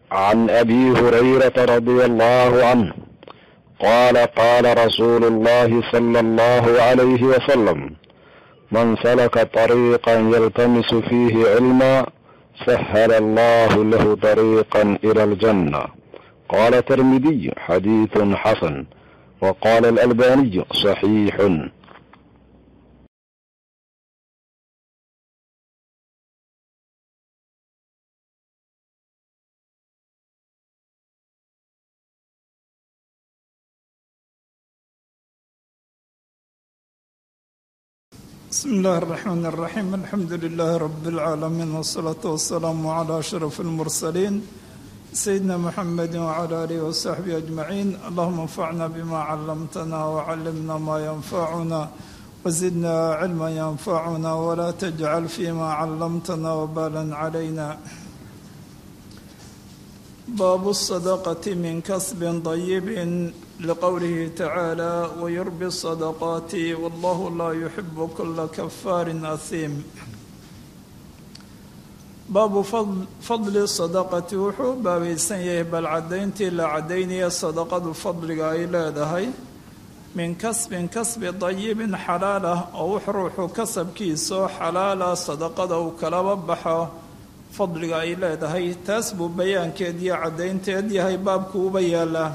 عن ابي هريره رضي الله عنه قال قال رسول الله صلى الله عليه وسلم من سلك طريقا يلتمس فيه علما سهل الله له طريقا الى الجنه قال الترمذي حديث حسن وقال الالباني صحيح بسم الله الرحمن الرحيم الحمد لله رب العالمين والصلاة والسلام على أشرف المرسلين سيدنا محمد وعلى آله وصحبه أجمعين اللهم انفعنا بما علمتنا وعلمنا ما ينفعنا وزدنا علما ينفعنا ولا تجعل فيما علمتنا وبالا علينا باب الصدقة من كسب طيب لقوله تعالى ويربي الصدقات والله لا يحب كل كفار أثيم baabu fadli sadaqati wuxuu u baabaysan yahay bal caddayntii la caddaynaya sadaqadu fadliga ay leedahay min kasbin kasbi dayibin xalaal ah oo wux ruuxu kasabkiisao xalaala sadaqada uu kalaba baxo fadliga ay leedahay taas buu bayaankeed iyo caddaynteed yahay baabku uba yaalaa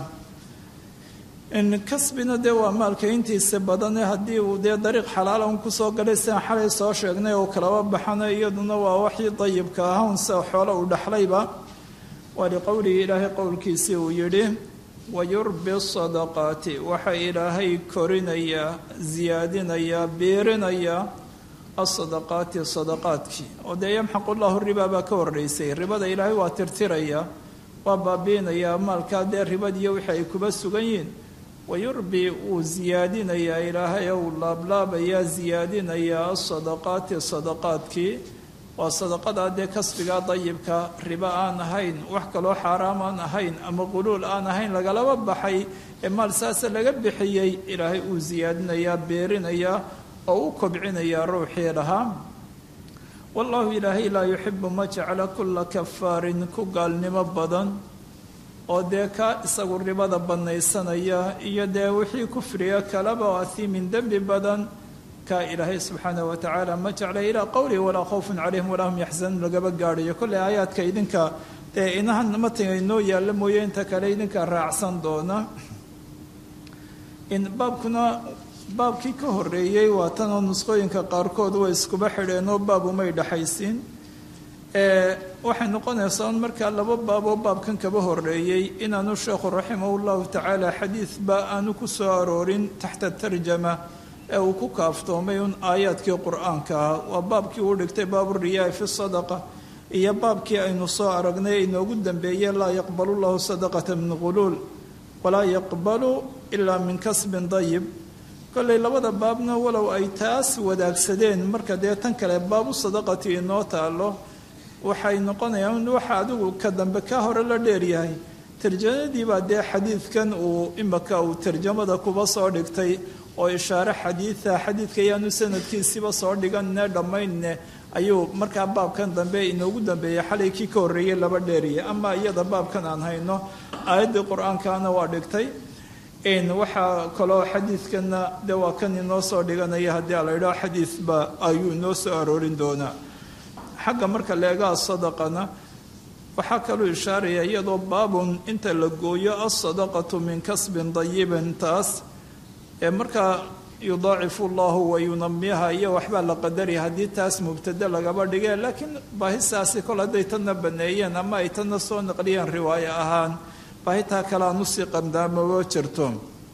kasbina dee waa maalka intiisa badane haddii uu dee dariiq xalaala un kusoo galay sidaan xalay soo sheegnay oo kalaba baxana iyaduna waa waxii dayibka ah unse xoolo uu dhexlayba waa liqowlihi ilaahay qowlkiisii uu yidhi wayurbi sadaqaati waxa ilaahay korinayaa siyaadinayaa biirinayaa asadaqaati sadaqaadkii oo dee yamxaqu llahu ribaa baa ka horreysay ribada ilaahay waa tirtiraya waa baabiinayaa maalkaa dee ribadiiyo wixii ay kuba sugan yihiin wayurbi wuu siyaadinayaa ilaahay ou laablaabayaa siyaadinayaa asadaqaati sadaqaadkii waa sadaqadaa dee kasbigaa dayibka ribo aan ahayn wax kaloo xaaraam aan ahayn ama quluul aan ahayn lagalaba baxay ee maal saasa laga bixiyey ilaahay uu siyaadinayaa beerinayaa oo u kobcinayaa ruuxii lahaa wallahu ilaahay laa yuxibu ma jecla kulla kafaarin ku gaalnimo badan oo dee kaa isagu ribada banaysanaya iyo dee wixii kufriga kalaba oo ahiimin dembi badan kaa ilaahay subxaanah wa tacaala ma jecla ilaa qowlihi walaa khawfun calayhim walaa hum yaxzanuun lagaba gaadhayo kolley aayaadka idinka dee inahan matiga inoo yaalla mooye inta kale idinka raacsan doona baabkuna baabkii ka horreeyey waa tanoo nusqooyinka qaarkood way iskuba xidheenoo baab umay dhexaysiin waxay noqonaysaa un markaa laba baaboo baabkan kaba horreeyey inaanu sheekhu raximahu llahu tacaala xadiidba aanu ku soo aroorin taxta tarjama ee uu ku kaaftoomay un aayaadkii qur-aanka ah waa baabkii uu dhigtay baaburiyaai fi sadaqa iyo baabkii aynu soo aragnay inoogu dambeeyey laa yaqbalu llahu sadaqata min quluul walaa yaqbalu ilaa min kasbin dayib kolley labada baabna walow ay taas wadaagsadeen marka dee tan kale baabu sadaqati inoo taalo waxay noqonayaan waxa adigu ka dambe ka hore la dheeryahay tarjamadii baa dee xadiidkan uu imaka uu tarjamada kuba soo dhigtay oo ishaare xadiida xadiidka ayaanu sanadkiisiba soo dhiganne dhammaynne ayuu markaa baabkan dambe inoogu dambeeyay xalay kii ka horreeyey laba dheeriyay ama iyada baabkan aan hayno aayaddii qur-aankana waa dhigtay waxaa kaloo xadiidkana de waa kan inoo soo dhiganaya haddii a la idhaho xadiidba ayuu inoo soo aroorin doonaa xagga marka leegaa sadaqana waxaa kaluu ishaaraya iyadoo baabun inta la gooyo alsadaqatu min kasbin dayibin taas ee markaa yudaacifu llahu wa yunamiha iyo waxbaa la qadaraya haddii taas mubtade lagaba dhigee laakiin baahisaasi kol hadday tanna baneeyeen ama ay tanna soo naqliyeen riwaayo ahaan baahitaa kale aan usii qamdaamabo jirto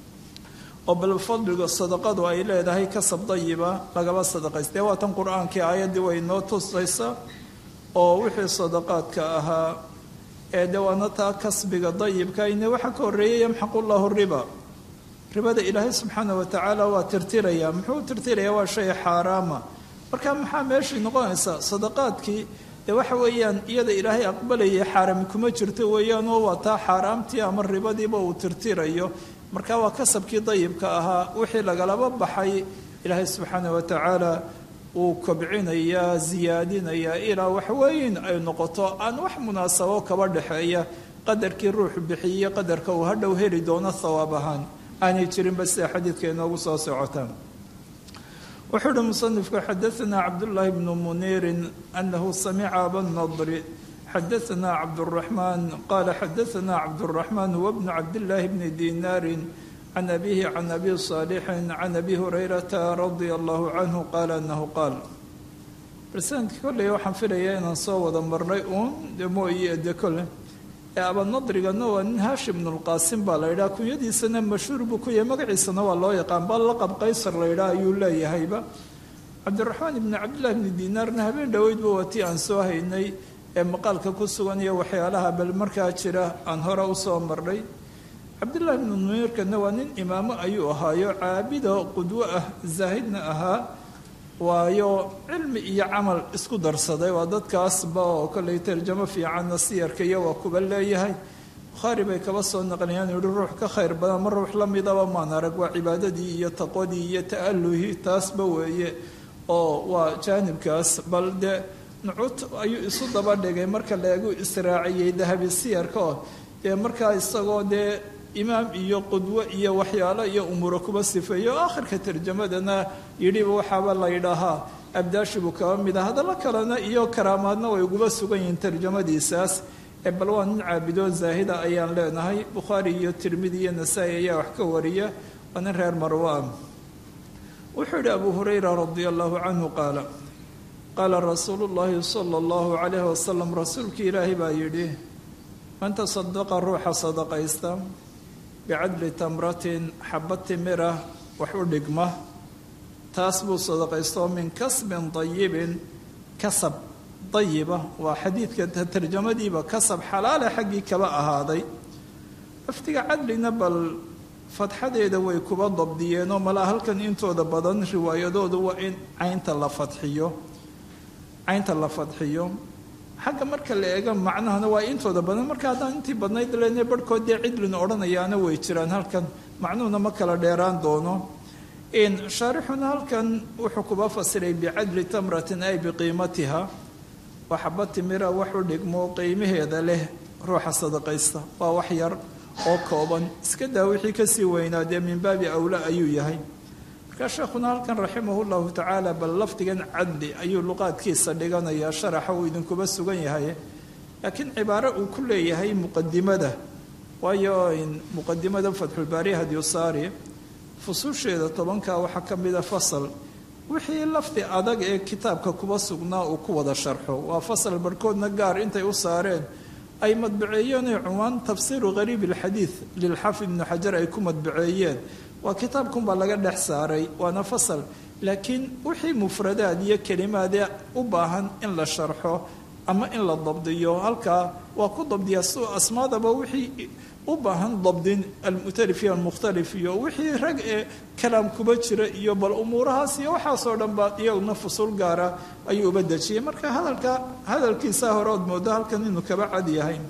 oo bal fadliga sadaqadu ay leedahay kasab dayiba lagaba sadaqaystee waa tan qur-aankii aayaddii way noo tusaysa oo wixii sadaqaadka ahaa ee de waana taa kasbiga dayibka ine waxaa ka horreeyay yamxaqu llahu riba ribada ilaahay subxaana wa tacaala waa tirtiraya muxuu tirtiraya waa shay xaaraama marka maxaa meeshii noqonaysaa sadaqaadkii dee waxa weeyaan iyada ilaahay aqbalayay xaarami kuma jirto weeyaan oo waa taa xaaraamtii ama ribadiiba uu tirtirayo marka waa kasabkii dayibka ahaa wixii lagalaba baxay ilaahay subxaana wa tacaala uu kobcinayaa siyaadinayaa ilaa waxweyn ay noqoto aan wax munaasabo kaba dhexeeya qadarkii ruuxu bixiyiyo qadarka uu hadhow heli doono thawaab ahaan aanay jirinba sida xadiidka inoogu soo socotaan wuxuu uhi musanifku xadaanaa cabdullaahi bnu muniirin anahu samica abanadri xadaanaa cabduraxmaan qaala xadaanaa cabduraxmaan huwa bnu cabdillaahi bni dinaarin can abihi can abi saalixin can abi hurayrata radia allahu canhu qaala anahu qaal barsanadkii kolley waxaan filayaa inaan soo wada marnay uun de mooye de kole ee abanadrigana waa nin haashim bnulqaasim baa la yidhaha kunyadiisana mashhuur buu ku yahay magaciisana waa loo yaqaan baa laqab qaysar la yidhaha ayuu leeyahayba cabdiraxmaan ibni cabdillahi bni dinaarna habeen dhoweydba waa tii aan soo haynay ee maqaalka ku sugan iyo waxyaalaha bal markaa jira aan hore usoo marnay cabdillahi bnu numiirkana waa nin imaamo ayuu ahaayo caabido qudwo ah zaahidna ahaa waayo cilmi iyo camal isku darsaday waa dadkaasba oo kollay tarjamo fiicanna siyarka iyo waa kuba leeyahay bukhaari bay kaba soo naqliyaan yihi ruux ka khayr badan ma ruux la midaba maan arag waa cibaadadii iyo taqwadii iyo ta'aluhii taasba weeye oo waa jaanibkaas bal dee nucut ayuu isu daba dhigay marka laegu israaciyey dahabi siyarka oo dee markaa isagoo dee imaam iyo qudwo iyo waxyaalo iyo umuuro kuba sifeeyo o akhirka tarjamadana yidhiba waxaaba la yidhaahaa abdaashi buu kaba mid ah hadallo kalena iyo karaamaadna way uguba sugan yihiin tarjamadiisaas ee bal waa nin caabidoo zaahida ayaan leenahay bukhaari iyo tirmidi iyo nasaa-i ayaa wax ka wariya waa nin reer marwaan wuxuu yidhi abu hurayra radia allahu canhu qaala qaala rasuulu llaahi sala allahu calayhi wasalam rasuulkii ilaahay baa yidhi man tasadaqa ruuxa sadaqaysta bicadli tamratin xaba timira wax u dhigma taas buu sadaqaystoo min kasbin dayibin kasab dayiba waa xadiidka tarjamadiiba kasab xalaala xaggii kaba ahaaday laftiga cadlina bal fadxadeeda way kuba dabdiyeenoo malaa halkan intooda badan riwaayadoodu waa in caynta la fadxiyo caynta la fadxiyo xagga marka la eega macnahana waa intooda badan marka haddaan intii badnayd lene barhkood dee cidlin odhanayaana way jiraan halkan macnuhuna ma kala dheeraan doono shaarixuna halkan wuxuu kuba fasiray bicadli tamratin ay biqiimatiha waa xaba timira wax u dhigmo qiimaheeda leh ruuxa sadaqaysta waa wax yar oo kooban iska daa wixii kasii weynaa dee min baabi awla ayuu yahay markaa sheekhuna halkan raximahu llahu tacaala bal lafdigan cadli ayuu luqaadkiisa dhiganayaa sharaxa uu idinkuba sugan yahay laakiin cibaaro uu ku leeyahay muqadimada waayo muqadimada fatxulbaari hadiyusaari fusuusheeda tobanka waxaa ka mida fasal wixii lafdi adag ee kitaabka kuba sugnaa uu ku wada sharxo waa fasal barhkoodna gaar intay u saareen ay madbaceeyeen cunwaan tafsiiru qariib alxadiid lilxaafid ibnu xajar ay ku madbaceeyeen waa kitaabkunbaa laga dhex saaray waana fasal laakiin wixii mufradaad iyo kelimaadee u baahan in la sharxo ama in la dabdiyo halkaa waa ku dabdiyaa si asmaadaba wixii u baahan dabdin almutalif iyo almukhtalif iyo wixii rag ee kalaam kuba jira iyo bal umuurahaas iyo waxaasoo dhan ba iyaguna fusul gaara ayuu uba dejiyey marka hadalka hadalkiisa hore ood moodo halkan inuu kaba cad yahay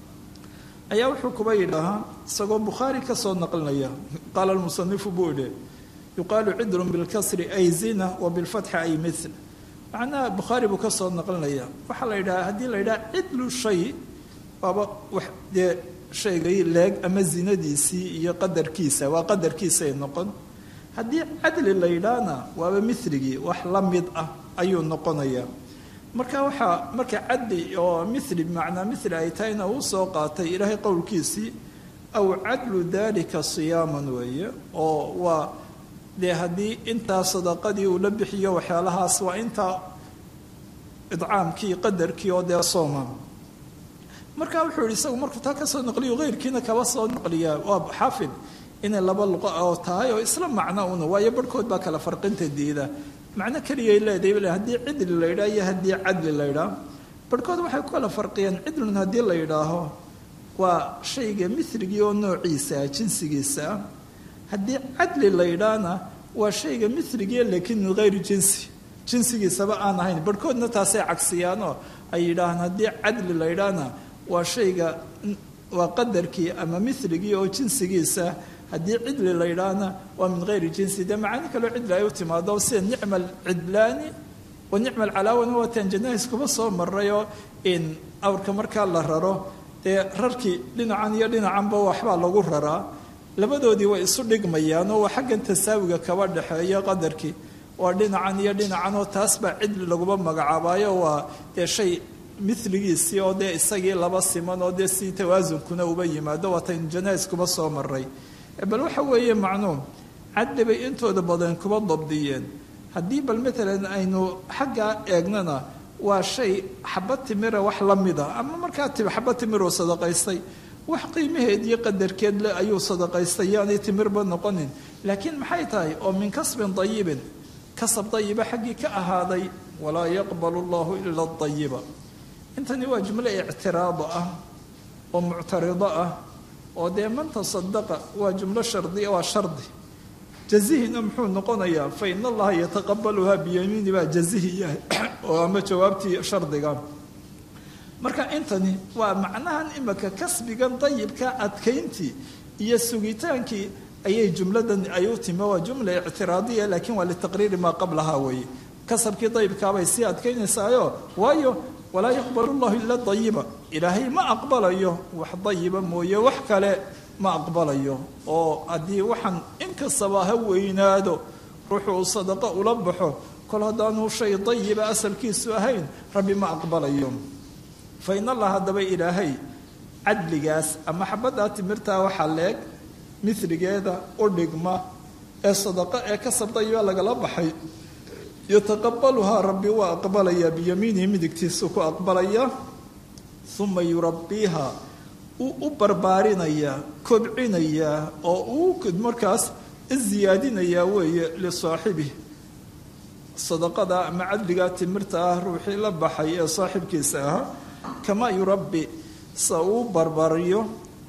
ayaa wuxuu kuba yidhaahaa isagoo bukhaari ka soo naqlinaya qaala almusanifu buu idhi yuqaalu cidrun bilkasri ay zina wa bilfatxi ay mil macnaha bukhaari buu ka soo naqlinaya waxaa la yidhaha haddii la yidhaha cidlu shay waaba wax dee shaygay leeg ama zinadiisii iyo qadarkiisa waa qadarkiisay noqon haddii cadli la yidhaahna waaba miligii wax la mid ah ayuu noqonayaa marka waxaa marka cadli oo mili bimacnaa mili ay tahayna uu soo qaatay ilaahay qowlkiisii aw cadlu dalika siyaaman weeye oo waa dee haddii intaa sadaqadii uu la bixiyo waxyaalahaas waa intaa idcaamkii qadarkii oo dee sooma marka wuxuu yihi isagu markuu taa kasoo naqliyo keyrkiina kaba soo naqliyaa waa xaafid inay laba luqo oo tahay oo isla macno una waayo barhkood baa kala farqinta diida macno keliyay leedahay haddii cidli la yidhaah iyo haddii cadli la yidhaah barhkood waxay ku kala farqiyeen cidlun haddii la yidhaaho waa shayga miligii oo noociisa jinsigiisa ah haddii cadli la yidhaahna waa shayga miligii laakiin min hayri jinsi jinsigiisaba aan ahayn barhkoodna taasay cagsiyaanoo ay yidhaahaan haddii cadli la yidhaahna waa shayga waa qadarkii ama miligii oo jinsigiisa haddii cidli la yidhaahna waa min hayri jinsi dee macaani kaloo cidli ay u timaado sida nicma alcidlaani wa nicma alcalaawana waa taan janahis kuba soo marayoo in awrka markaa la raro dee rarkii dhinacan iyo dhinacanba waxbaa lagu raraa labadoodii way isu dhigmayaan oo waa xaggan tasaawiga kaba dhexeeya qadarkii waa dhinacan iyo dhinacan oo taas baa cidli laguma magacaabaayo waa dee shay miligiisii oo dee isagii laba siman oo dee si tawaasunkuna uba yimaado waataynu janais kuba soo maray bal waxa weeye macnuum cadli bay intooda badan kuba dabdiyeen haddii bal matalan aynu xaggaa eegnana waa shay xaba timira wax la mida ama markaa xaba timiruu sadaqaystay wax qiimaheed iyo qadarkeed le ayuu sadaqaystay yaanay timirba noqonin laakiin maxay tahay oo min kasbin dayibin kasab dayiba xaggii ka ahaaday walaa yaqbalu allahu ila dayiba intani waa jumlo ictiraado ah oo muctarido ah oo dee man tasadaqa waa jumlo shardi waa shardi jazihina muxuu noqonayaa fa in allaha yataqabaluhaa biyamiini baa jazihi yahay oo ama jawaabtii shardiga marka intani waa macnahan imika kasbigan dayibka adkayntii iyo sugitaankii ayay jumladan ay u timi waa jumla ictiraadiya laakiin waa litaqriiri maa qablahaa weeye kasabkii dayibkaabay sii adkaynaysaayo waayo walaa yaqbalu llahu ila dayiba ilaahay ma aqbalayo wax dayiba mooye wax kale ma aqbalayo oo haddii waxaan inkastaba ha weynaado ruuxu uu sadaqo ula baxo kol haddaanuu shay dayiba asalkiisu ahayn rabbi ma aqbalayo fa in allah haddaba ilaahay cadligaas ama xabaddaa timirtaa waxaa leeg miligeeda u dhigma ee sadaqo ee kasab dayiba lagala baxay yataqabaluhaa rabbi waa aqbalayaa biyamiinihi midigtiisu ku aqbalaya uma yurabbiiha uu u barbaarinayaa kobcinayaa oo uu markaas ziyaadinayaa weeye lisaaxibih sadaqada ama cadligaa timirta ah ruuxii la baxay ee saaxibkiisa ahaa kamaa yurabbi sa uu barbariyo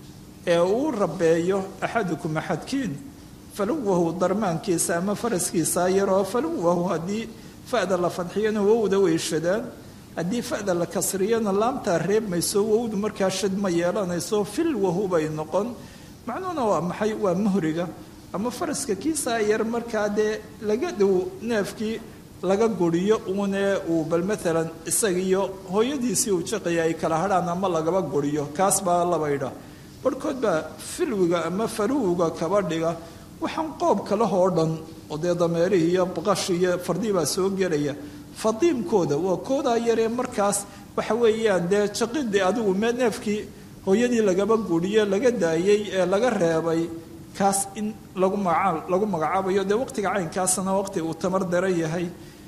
ee uu rabeeyo axadukum axadkiin faluwahu darmaankiisa ama faraskiisa yaroo faluwahu haddii fa'da la fadxiyana wowda way shadaan haddii fa'da la kasriyana laamtaa reebmayso wowdu markaa shad ma yeelanayso filwahu bay noqon macnuhuna waa maxay waa muhriga ama faraska kiisaa yar markaa dee laga dhow neefkii laga guriyo uunee uu bal maalan isagiiyo hooyadiisii uu jaqaya ay kala hadhaan ama lagaba guriyo kaas baa labaydha barhkood baa filwiga ama faruwga kaba dhiga waxaan qoob kalehoo dhan oo dee dameerihii iyo baqashi iyo fardii baa soo gelaya fadiimkooda waa koodaa yaree markaas waxa weeyaan dee jaqidii adigu mee neefkii hooyadii lagaba guriye laga daayey ee laga reebay kaas in lagu magaa lagu magacaabayo dee waqtiga caynkaasna waqti uu tamar daran yahay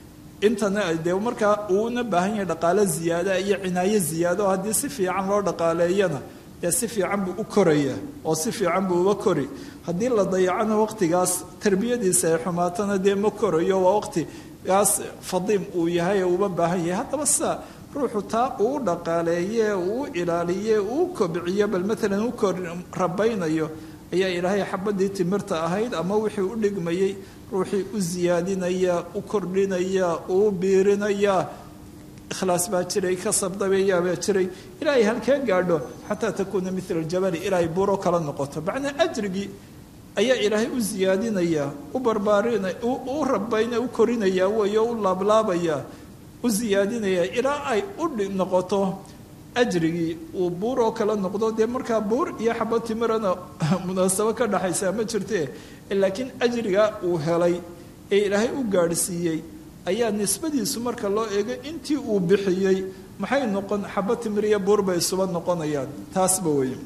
intana dee markaa uuna baahan yahay dhaqaalo ziyaada iyo cinaayo ziyaado haddii si fiican loo dhaqaaleeyana dee si fiican buu u koraya oo si fiican buu uga kori haddii la dayacana waqtigaas tarbiyadiisa ay xumaatana dee ma korayo waa waqti gaas fadiim uu yahay ee uuba baahan yahay haddaba sida ruuxu taa uu dhaqaaleeye uu ilaaliye uu kobciyo bal maalan u kor rabaynayo ayaa ilaahay xabadii timirta ahayd ama wixii u dhigmayey ruuxii u siyaadinaya u kordhinaya uu biirinaya ikhlaas baa jiray kasabdabeeyaa baa jiray ilaahay halkee gaadho xataa takuuna mila aljabali ilaahay buuro kala noqoto macnaa ajrigii ayaa ilaahay u siyaadinaya u barbaarinaya u rabayna u korinaya weeye u laablaabaya u siyaadinaya ilaa ay u noqoto ajrigii uu buur oo kala noqdo dee markaa buur iyo xabad timirana munaasabo ka dhaxaysaa ma jirte laakiin ajriga uu helay ee ilaahay u gaadhsiiyey ayaa nisbadiisu marka loo eego intii uu bixiyey maxay noqon xabad timir iyo buur bay isuba noqonayaan taasba weye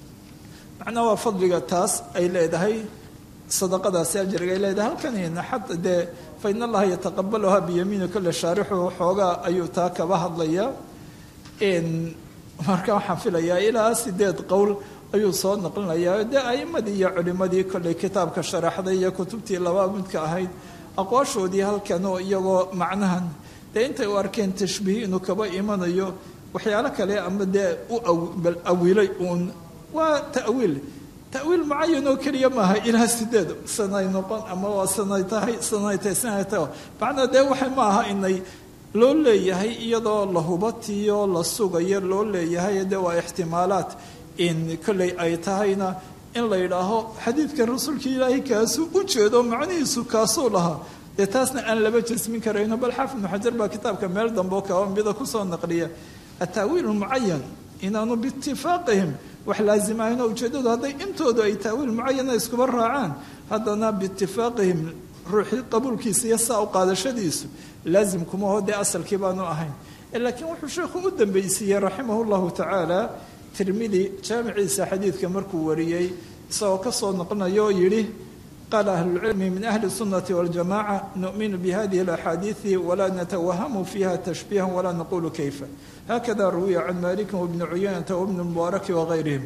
macnaa waa fadliga taas ay leedahay sadaqadaasi ajriga ay leedahay halkanina xata dee fa in allaha yataqabaluhaa biyamiini kole shaarixu xoogaa ayuu taa kaba hadlayaa marka waxaan filayaa ilaa sideed qowl ayuu soo naqlinayaa dee a'imadii iyo culimadii kolley kitaabka sharaxday iyo kutubtii laba midka ahayd aqwaashoodii halkan oo iyagoo macnahan dee intay u arkeen tashbiih inuu kaba imanayo waxyaalo kale ama dee u awilay uun waa ta'wiil ta'wiil mucayan oo keliya maaha ilaa sideed sanay noqon ama waa sanay tahay sanay tahay sanay tahay macnaa dee waxay ma aha inay loo leeyahay iyadoo la hubatiyo la sugayo loo leeyahay dee waa ixtimaalaat in kolley ay tahayna in la yidhaaho xadiidkan rasuulka ilaahay kaasuu u jeedo macnihiisu kaasuu lahaa dee taasna aan laba jasmin karayno bal xaafid ibnu xajar baa kitaabka meel dambe oo kaba mida kusoo naqliya ataawiil mucayan inaanu biitifaaqihim wax laasimahayn oo ujeeddadu hadday intoodu ay taawiil mucayana iskuba raacaan haddana biitifaaqihim ruuxii qabuulkiisa iyo saa u qaadashadiisu laasim kuma ho dee asalkii baanu ahayn laakiin wuxuu sheekhu u dambaysiiyey raximah llahu tacaala tirmidi jaamiciisa xadiidka markuu wariyey isagoo kasoo noqonayo oo yidhi qaala ahlulcilmi min ahli الsunati waاljamaca nu'minu bihadihi اlaxaadiiثi walaa natawahamu fiha tashbiiha walaa naqulu kayfa hakada ruwiya can maliki wbni cuyaynata wbni mubaaraki wagayrihim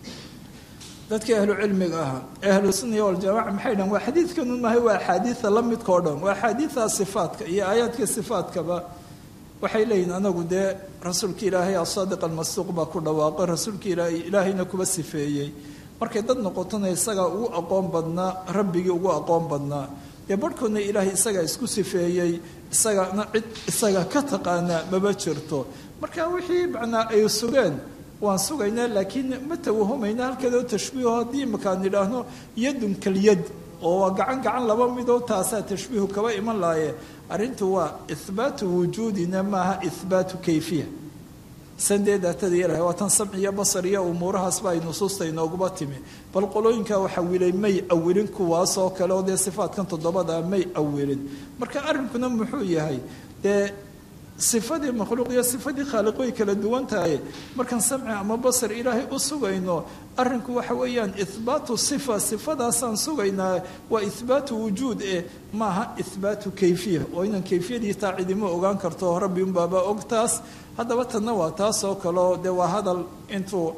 dadkii ahlu cilmiga ahaa ahlu sunna waljamaca maxay dhahan waa xadiidkanu maahay waa axaadiida la midka o dhan waa axaadiida sifaatka iyo aayaadka sifaatkaba waxay leeyihin anagu dee rasuulka ilaahay asaadiq almasduuq baa ku dhawaaqay rasuulka ilaahay ilaahayna kuba sifeeyey markay dad noqotona isagaa ugu aqoon badnaa rabbigii ugu aqoon badnaa dee barhkoodna ilaahay isagaa isku sifeeyey isagana cid isaga ka taqaanaa maba jirto marka wixii macnaa ay sugeen waan sugaynaa laakiin ma tawahumayna halkeedoo tashbiiho haddii imakaan idhaahno yadun kalyad oo waa gacan gacan laba midoo taasaa tashbiihu kaba iman laaye arrintu waa ihbaatu wujuudina maaha ihbaatu kayfiya sandee daatada ilahay waa tan samci iyo basar iyo umuurahaasba ay nusuusta inooguba timi bal qolooyinkaa waxa wilay may awilin kuwaasoo kale oo dee sifaatkan toddobada may awilin marka arrinkuna muxuu yahay dee sifadii makhluuq iyo sifadii khaaliq way kala duwan tahay markaan samci ama basar ilaahay u sugayno arrinku waxa weeyaan ihbaatu sifa sifadaasaan sugaynaa waa ihbaatu wujuud eh maaha ihbaatu kayfiya oo inaan kayfiyadii taa cidima ogaan karto rabbi unbaaba og taas haddaba tanna waa taas oo kaleo dee waa hadal intuu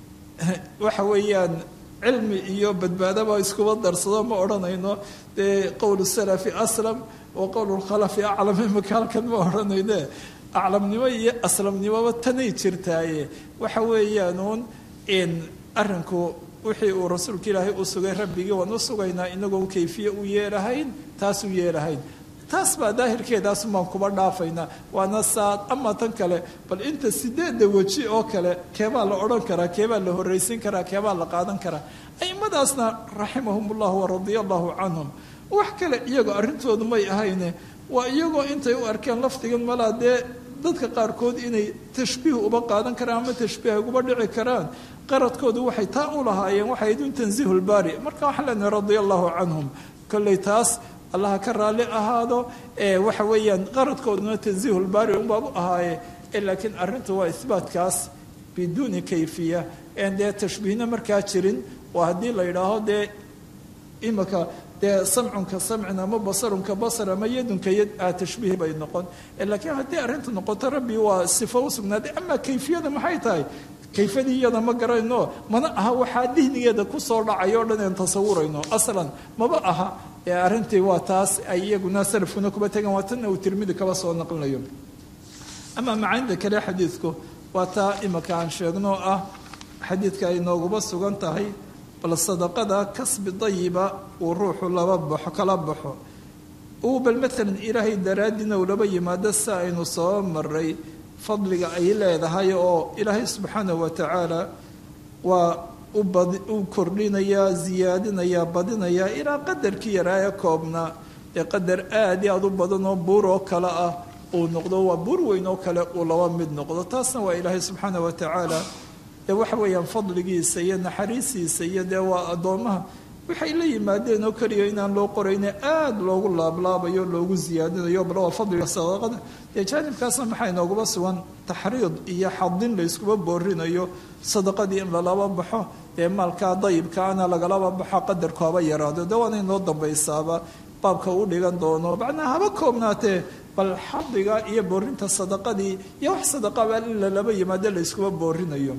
waxa weeyaan cilmi iyo badbaadaba iskuba darsado ma odhanayno dee qowl salafi aslam wa qowl lkhalafi aclam imaka halkan ma odhanayne aclamnimo iyo aslamnimoba tanay jirtaaye waxa weeyaanuun in arrinku wixii uu rasuulka ilaahay u sugay rabbigii waan u sugaynaa inagoon kayfiye u yeelahayn taas u yeelahayn taas baa daahirkeedaas baan kuba dhaafaynaa waana saad ama tan kale bal inta sideedda weji oo kale keebaa la odhan karaa keebaa la horraysin karaa keebaa la qaadan karaa aimadaasna raximahum ullahu waradia allahu canhum wax kale iyagoo arrintoodu may ahayne waa iyagoo intay u arkeen lafdigan malaa dee dadka qaarkood inay tashbiih uba qaadan karaan ama tashbiih uba dhici karaan qaradkoodu waxay taa u lahaayeen waxay idun tansiihu lbaari marka waxaan leenahay radia allahu canhum kolley taas allaha ka raalli ahaado waxa weeyaan qaradkooduna tansiihu lbaari unbaabu ahaaye laakiin arrintu waa ihbaatkaas biduuni kayfiya en dee tashbiihna markaa jirin oo haddii la yidhaaho dee imaka dee samcunka samcin ama basarunka basar ama yadunka yad a tashbiih bay noqon laakiin haddii arrintu noqoto rabbi waa sifo u sugnaaday ama kayfiyada maxay tahay kayfadii iyada ma garayno mana aha waxaa dihnigeeda kusoo dhacay o dhan aan tasawurayno aslan maba aha ee arrintii waa taas ay iyaguna salafkuna kuba tegaan waa tanna uu tirmidi kaba soo naqlinayo ama macaanida kale xadiidku waa taa imika aan sheegno ah xadiidka ay nooguba sugan tahay bal sadaqada kasbi dayiba uu ruuxu laba baxo kala baxo uu bal maalan ilaahay daraaddiina uu laba yimaado si aynu soo maray fadliga ay leedahay oo ilaahay subxaanahu wa tacaala waa u kordhinayaa ziyaadinayaa badinayaa ilaa qadarkii yaraa ee koobnaa ee qadar aad i aad u badan oo buur oo kale ah uu noqdo waa buur weyn oo kale uu laba mid noqdo taasna waa ilaahay subxaana wa tacaala dee waxa weeyaan fadligiisa iyo naxariistiisa iyo dee waa addoommaha waxay la yimaadeen oo keliya inaan loo qorayne aada loogu laablaabayo loogu ziyaadinayo bal waa fadliga sadaqada dee jaanibkaasna maxaa inoogaba sugan taxriid iyo xadin la yskuba boorinayo sadaqadii in lalaba baxo dee maalkaa dayibkaana lagalaba baxo qadarku haba yaraado dee waana inoo dambaysaaba baabka u dhigan doono macnaa haba koobnaatee bal xadiga iyo boorinta sadaqadii iyo wax sadaqaba in lalaba yimaado la yskuba boorinayo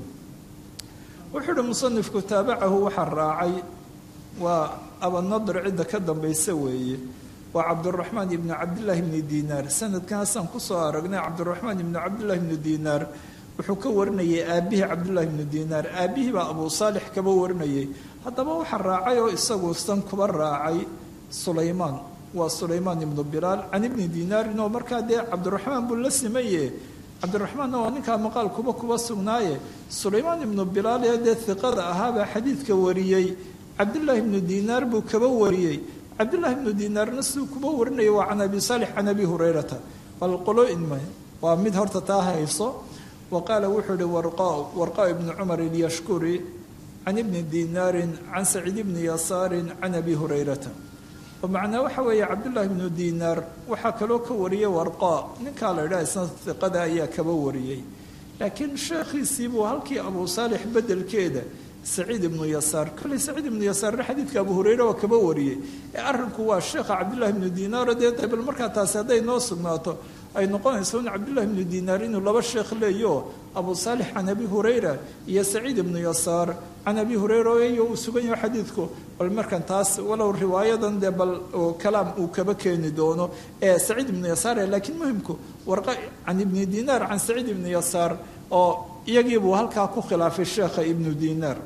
wuxuu uhi musanifku taabacahu waxaa raacay waa abanadr cidda ka dambaysa weeye waa cabduraxmaan ibni cabdillaahi bni dinaar sanadkaasaan kusoo aragnay cabdiraxmaan ibni cabdillahi bni dinaar wuxuu ka warinayay aabihii cabdullahi bni dinaar aabihii baa abuu saalix kaba warinayay haddaba waxaa raacay oo isagu san kuba raacay sulaymaan waa sulaymaan ibnu bilaal can ibni dinaarin oo markaa dee cabdiraxmaan buu la simaye cabdiraxmaanna waa ninkaa maqaal kuba kuba sugnaaye sulaymaan ibnu bilaal ee dee hiqada ahaabaa xadiidka wariyey cabdillaahi ibnu dinaar buu kaba wariyey cabdullahi ibnu dinaarna siduu kuba warinaya waa can abi saalix can abi hurayrata bal qolooinma waa mid horta taa hayso wa qaala wuxuu ihi warqa warqa ibnu cumar ilyashkuri can ibni dinaarin can saciid ibni yasaarin can abi hurayrata oo macnaa waxa weeye cabdullaahi ibnu dinaar waxaa kaloo ka wariyey warqa ninkaa la idhaha isna hiqada ayaa kaba wariyey laakiin sheekhiisii buu halkii abu saalix bedelkeeda saciid ibnu yasaar kolley saciid ibnu yasaarna xadiidka abu hureyre waa kaba wariyey ee arrinku waa sheekha cabdullahi ibnu dinaaro dee bal markaa taasi hadday noo sugnaato ay noqonayso in cabdullahi ibnu dinaar inuu laba sheekh leeyo abu saalix can abi hurayra iyo saciid ibnu yasaar can abi hurayra iyo uu sugan yaho xadiidku bal markan taas walow riwaayadan dee bal kalaam uu kaba keeni doono ee saciid ibnu yasaar laakiin muhimku warqa can ibni dinaar can saciid ibnu yasaar oo iyagiibuu halkaa ku khilaafay sheekha ibnu dinaar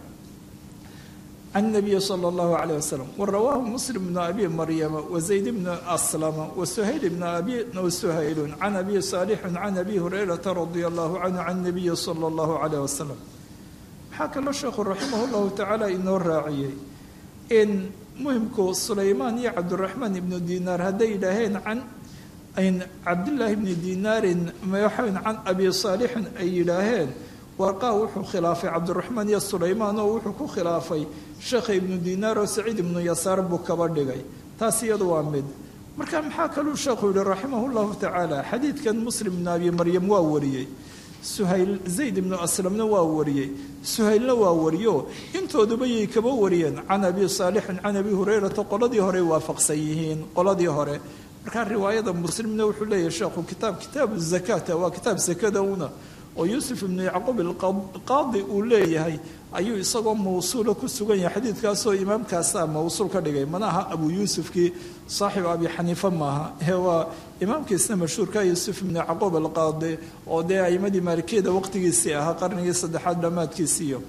can nabiyi sala allahu calayh wasalam wa rawaahu muslim bnu abi maryama wa zayd bnu aslama wa suhayl bnu abi suhaylun can abi saalixin can abi hurayrata radia allahu canhu can nabiyi sala allahu calayh wasalam waxaa kaloo sheekhu raximah llahu tacaala inoo raaciyey in muhimku sulaymaan iyo cabdiraxmaan ibnu dinaar hadday yidhaaheen can cabdillaahi bni dinaarin waxayn can abi saalixin ay yidhaaheen warqaa wuxuu khilaafay cabdiraxmaan iyo sulaymaan oo wuxuu ku khilaafay sheekha ibnu dinaar oo saciid ibnu yasaar buu kaba dhigay taas iyadu waa mid marka maxaa kaluu sheekhu yihi raximah llahu tacaala xadiidkan muslim ibnu abi maryam waa wariyey suhayl zayd ibnu aslamna waa wariyey suhaylna waa wariyo intooduba yay kaba wariyeen can abi saalixin can abi hurayrata qoladii horey waafaqsan yihiin qoladii hore markaa riwaayada muslimna wuxuu leeyahay sheekhu kitaab kitaabu zakata waa kitaab sakada una oo yuusuf ibnu yacquub alqaadi uu leeyahay ayuu isagoo mawsuula ku sugan yahay xadiidkaasoo imaamkaasaa mawsuul ka dhigay mana aha abu yuusufkii saaxibu abi xaniifa maaha ee waa imaamkiisna mashhuurka yuusuf ibnu yacquub alqaadi oo dee aimadii maalikiyada waqtigiisii ahaa qarnigii saddexaad dhammaadkiisiiyo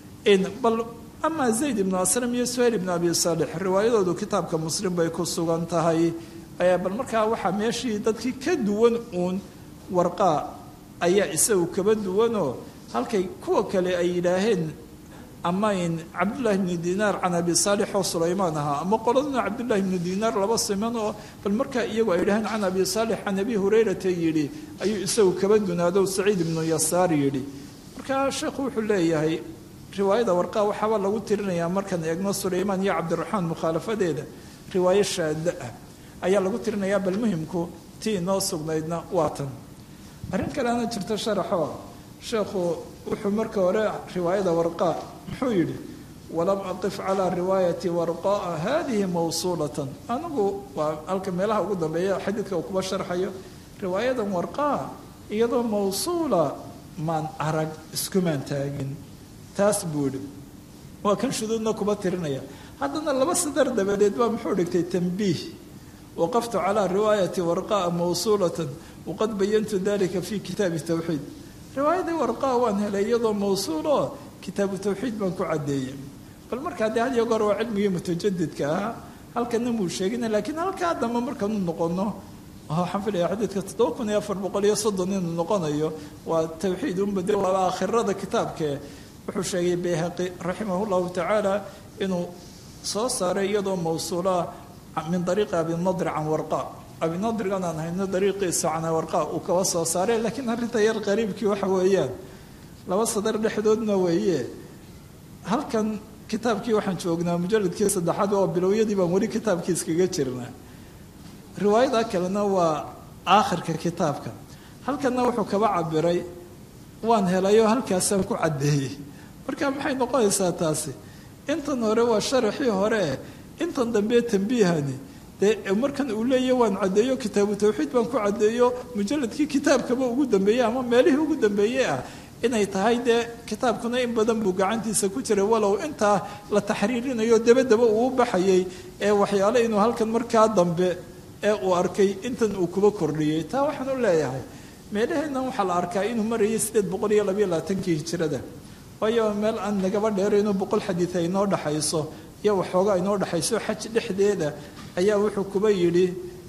bal amaa zayd ibnu aslam iyo suhayl ibnu abi saalix riwaayadoodu kitaabka muslim bay ku sugan tahay bal markaa waxaa meeshii dadkii ka duwan uun warqaa ayaa isagu kaba duwanoo halkay kuwa kale ay yidhaaheen ama in cabdullaahi bnu dinaar can abi saalix oo sulaymaan ahaa ama qoladuna cabdullaahi bnu dinaar laba siman oo bal markaa iyagu ay yidhaheen can abi saalix can abi hurayrata yidhi ayuu isagu kaba dunaado saciid ibnu yasaar yidhi markaa sheekhu wuxuu leeyahay riwaayada warqaa waxaaba lagu tirinayaa markaan eegno sulaymaan iyo cabdiraxmaan mukhaalafadeeda riwaayo shaada ah ayaa lagu tirinayaa bal muhimku tii inoo sugnaydna waa tan arrin kaleana jirto sharaxoo sheekhu wuxuu marka hore riwaayada warqaa muxuu yidhi walam aqif calaa riwaayati warqaa hadihi mawsuulatan anigu waa halka meelaha ugu dambeeya xadiidka uu kuba sharxayo riwaayadan warqaa iyadoo mawsuula maan arag iskumaan taagin taas buu yidhi waa kan shuduudna kuba tirinaya haddana laba sadar dabadeed baa muxuu dhigtay tambiih waqaftu calaa riwaayati warqaa mawsuulatan waqad bayantu dalika fi kitaabi tawxiid riwaayadii warqaa waan helay iyadoo mawsuuloo kitaabu tawxiid baan ku caddeeyey bal markaa dee had iyo goor waa cilmigii mutajadidka ahaa halkana muu sheegina laakiin halkaa dambe markaanu noqono waxaan filaya xadiidka toddoba kun iyo afar boqol iyo soddon inuu noqonayo waa tawxiid unba de waa aakhirada kitaabkee wuxuu sheegay bayhaqi raximah llahu tacaala inuu soo saaray iyadoo mawsuulaa min ariiqi abinadr can warqa abinadrigan aan hayno dariiqiisa can warqa uu kaba soo saaray laakiin arrinta yar qariibkii waxa weeyaan laba sadar dhexdoodna weeye halkan kitaabkii waxaan joognaa mujaladkii saddexaad oo bilowyadii baan weli kitaabkii iskaga jirnaa riwaayada kalena waa aakhirka kitaabka halkanna wuxuu kaba cabiray waan helayoo halkaasaan ku caddeeyey marka maxay noqonaysaa taasi intan hore waa sharaxii hore intan dambe tambiihani dee markan uu leeyahy waan caddeeyo kitaabu tawxiid baan ku caddeeyo mujaladkii kitaabkaba ugu dambeeyey ama meelihii ugu dambeeyey ah inay tahay dee kitaabkuna in badan buu gacantiisa ku jiray walow intaa la taxriirinayo dabadaba uu u baxayay ee waxyaale inuu halkan markaa dambe ee uu arkay intan uu kuba kordhiyey taa waxaan u leeyahay meelaheennan waxaa la arkaa inuu marayay sideed boqol iyo labayo labaatankii hijirada waayo meel aan nagaba dheero inuu boqol xadiid ay noo dhexayso iyo waxoogaa inoo dhexayso xaj dhexdeeda ayaa wuxuu kuba yidhi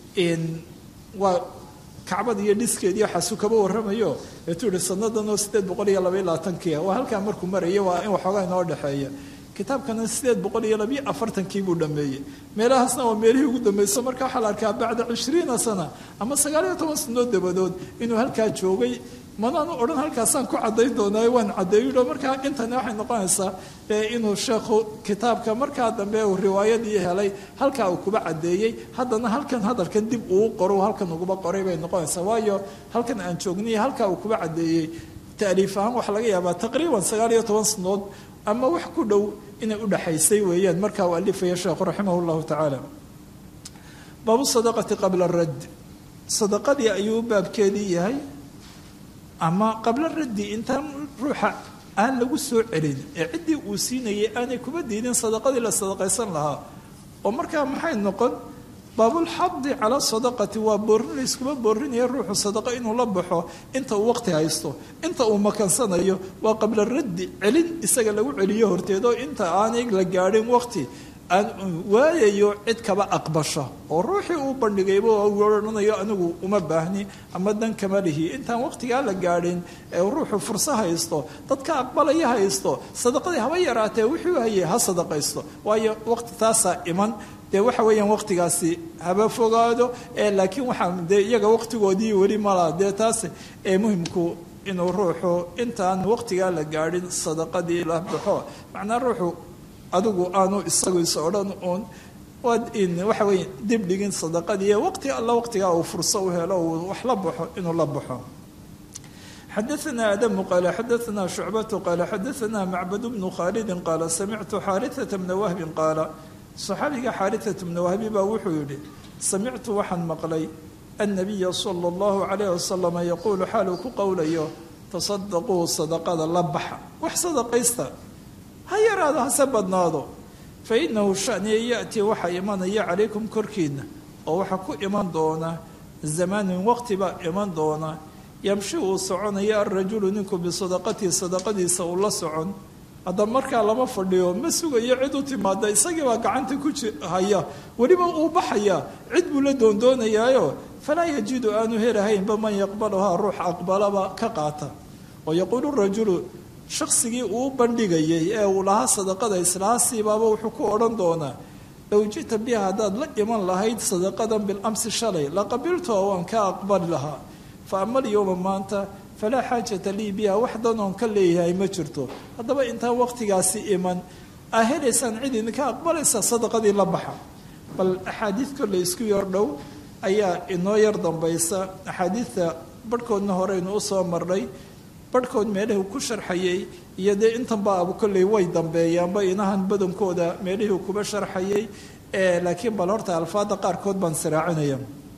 waa kacbada iyo dhiskeediiyo xasu kaba warramayo eetuu yihi sanadan oo sideed boqol iyo labaiyo labaatankiia waa halkaa markuu maraya waa in waxoogaa inoo dhexeeya kitaabkana sideed boqol iyo labiyo afartankii buu dhameeyey meelahaasna waa meelihii ugu dambeyso marka waxaa la arkaa bacda cishriina sana ama sagaaliyo toban sanoo dabadood inuu halkaa joogay manaanu odhan halkaasaan ku caddayn doonaayo waan caddeeyo markaa intani waxay noqonaysaa inuu sheekhu kitaabka markaa dambe uu riwaayadii helay halkaa uu kuba caddeeyey haddana halkan hadalkan dib uu qoro halkan uguba qoray bay noqonaysaa waayo halkan aan joogniy halkaa uu kuba caddeeyey taaliif ahaan waxaa laga yaabaa taqriiban sagaal iyo toban sanood ama wax ku dhow inay udhaxaysay weeyaan markaa uu alifaya sheekhu raximah llahu tacaala baabu sadaqati qabla radd sadaqadii ayuu baabkeedii yahay ama qabla raddi intaan ruuxa aan lagu soo celin ee ciddii uu siinayay aanay kuba diidin sadaqadii la sadaqaysan lahaa oo markaa maxay noqon baabulxadi cala sadaqati waa boorin layskuma boorinaya ruuxu sadaqa inuu la baxo inta uu waqti haysto inta uu makansanayo waa qabla raddi celin isaga lagu celiyo horteed oo inta aanay la gaadhin waqti aan waayayo cid kaba aqbasho oo ruuxii uu bandhigayba odhanayo anigu uma baahni ama dan kama lihi intaan waqtigaa la gaadhin ee ruuxu furso haysto dadka aqbalaya haysto sadaqadii haba yaraatee wuxuu hayay ha sadaqaysto waayo waqti taasaa iman dee waxa weeyaan waqtigaasi haba fogaado ee laakiin waxaa dee iyaga waqtigoodii weli malaa dee taas ee muhimku inuu ruuxu intaan waqtigaa la gaadhin sadaqadii la baxo macnaa ruuxu adigu aanu isagu is odhan uun waxa weeye dib dhigin sadaqadii waqti alla waqtigaa uu furso u helo uu wax la baxo inuu la baxo xadaثna adamu qaala xadaثna shucbatu qaala xadaثna macbad bnu khaalidi qaala samictu xaariثata bna wahbi qaala صaxaabiga xaariثata bna wahbi baa wuxuu yihi samictu waxaan maqlay annabiya salى اllahu عalayh wasalam yaquulu xaaluu ku qowlayo tasadaquu sadaqada la baxa wax sadaqaysta ha yaraado hase badnaado fa inahu shaniya yaأtii waxaa imanaya calaykum korkiina oo waxaa ku iman doona zamaanun waqti baa iman doona yamshi uu soconaya alrajulu ninku bisadaqatihi sadaqadiisa uu la socon hadda markaa lama fadhiyo ma sugayo cid u timaada isagii baa gacanta ku haya weliba uu baxaya cid buu la doondoonayaayo falaa yajidu aanu helahaynba man yaqbaluhaa ruux aqbalaba ka qaata oo yaquulu rajulu shaqsigii uu bandhigayay ee uu lahaa sadaqada islaasiibaaba wuxuu ku odhan doonaa low jita biha haddaad la iman lahayd sadaqadan bilamsi shalay la qabilto waan ka aqbali lahaa fa ama alyowma maanta falaa xaajata lii biha wax danoon ka leeyahay ma jirto haddaba intaan waqtigaasi iman aa helaysaan cid idinka aqbalaysa sadaqadii la baxa bal axaadiid kolle isku yar dhow ayaa inoo yar dambaysa axaadiidta barhkoodna horeynu usoo marnay barhkood meelihii ku sharxayay iyo dee intanba abu kolley way dambeeyaanba inahan badankooda meelihii kuba sharxayay laakiin bal horta alfaada qaarkood baan siraacinaya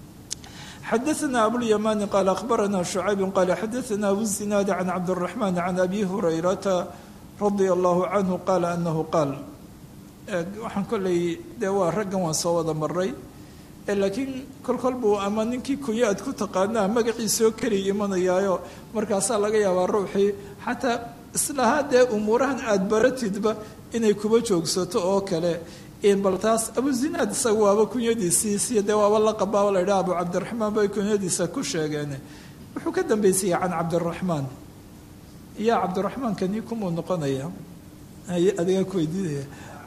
xadaثna abulyamani qaala akhbarana shucayb qaala xadaثna abu zinaad can cabdالraxman can abi hurayrata radia allahu canhu qaala anahu qaal waxaan kolley dee waa raggan waan soo wada maray laakiin kol kol buu ama ninkii kunya aad ku taqaanaa magaciisoo keliya imanayaayo markaasaa laga yaabaa ruuxii xataa islahaa dee umuurahan aada baratidba inay kuba joogsato oo kale bal taas abu zinaad isaga waaba kunyadiisiisiyo dee waaba la qabaaba la yidhaha abu cabdiraxmaan bay kunyadiisa ku sheegeen wuxuu ka dambeysayay can cabdiraxmaan yaa cabdiraxmaan kani kumuu noqonaya adigaa ku weydiinaya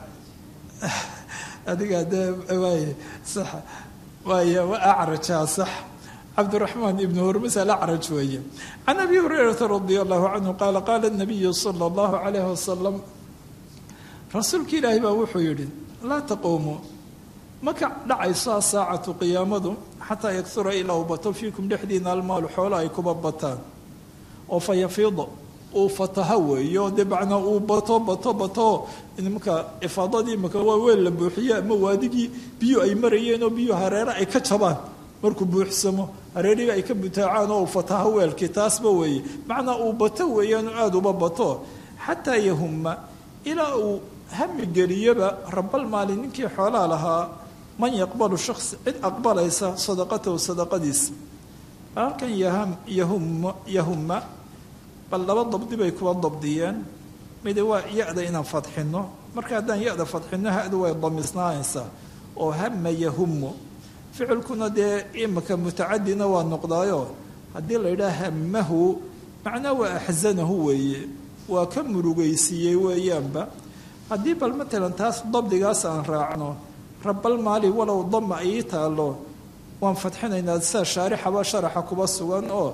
adigaa dee waay sax waay acrajaa sax cabdiraxmaan ibnu hurmus alacraj weeye can abi hurayrata radia allahu canhu qaala qaala nabiyu sala allahu calayhi wasalam rasuulka ilaahi baa wuxuu yidhi laa taquumu maka dhacayso asaacatu qiyaamadu xataa yaksura ilaa uu bato fiikum dhexdiina almaalu xoolo ay kuba bataan oo fa yafiida uu fataha weeyo dee macnaa uu bato bato bato imaka ifaadadii imaka waa weel la buuxiye ama waadigii biyo ay marayeen oo biyo hareere ay ka jabaan markuu buuxsamo hareerihii ay ka butaacaan oo uu fataho weelkii taasba weeye macnaa uu bato weeyaan aada uba bato xataa yahuma ilaa uu hami geliyaba rabal maali ninkii xoolaa lahaa man yaqbalu shaks cid aqbalaysa sadaqatahu sadaqadiisa halkan yahum yahuma bal laba dabdi bay kuwa dabdiyeen mid waa ya-da inaan fadxino marka haddaan ya-da fadxino hadu way damisnaanaysaa oo hama yahumu ficilkuna dee imika mutacadina waa noqdaayo haddii la yidhaha hamahu macnaa waa axsanahu weeye waa ka murugaysiiyey weeyaanba haddii bal matalan taas dabdigaas aan raacno rabal maali walow dama ay taalo waan fadxinaynaa sida shaarixaba sharaxa kuba sugan oo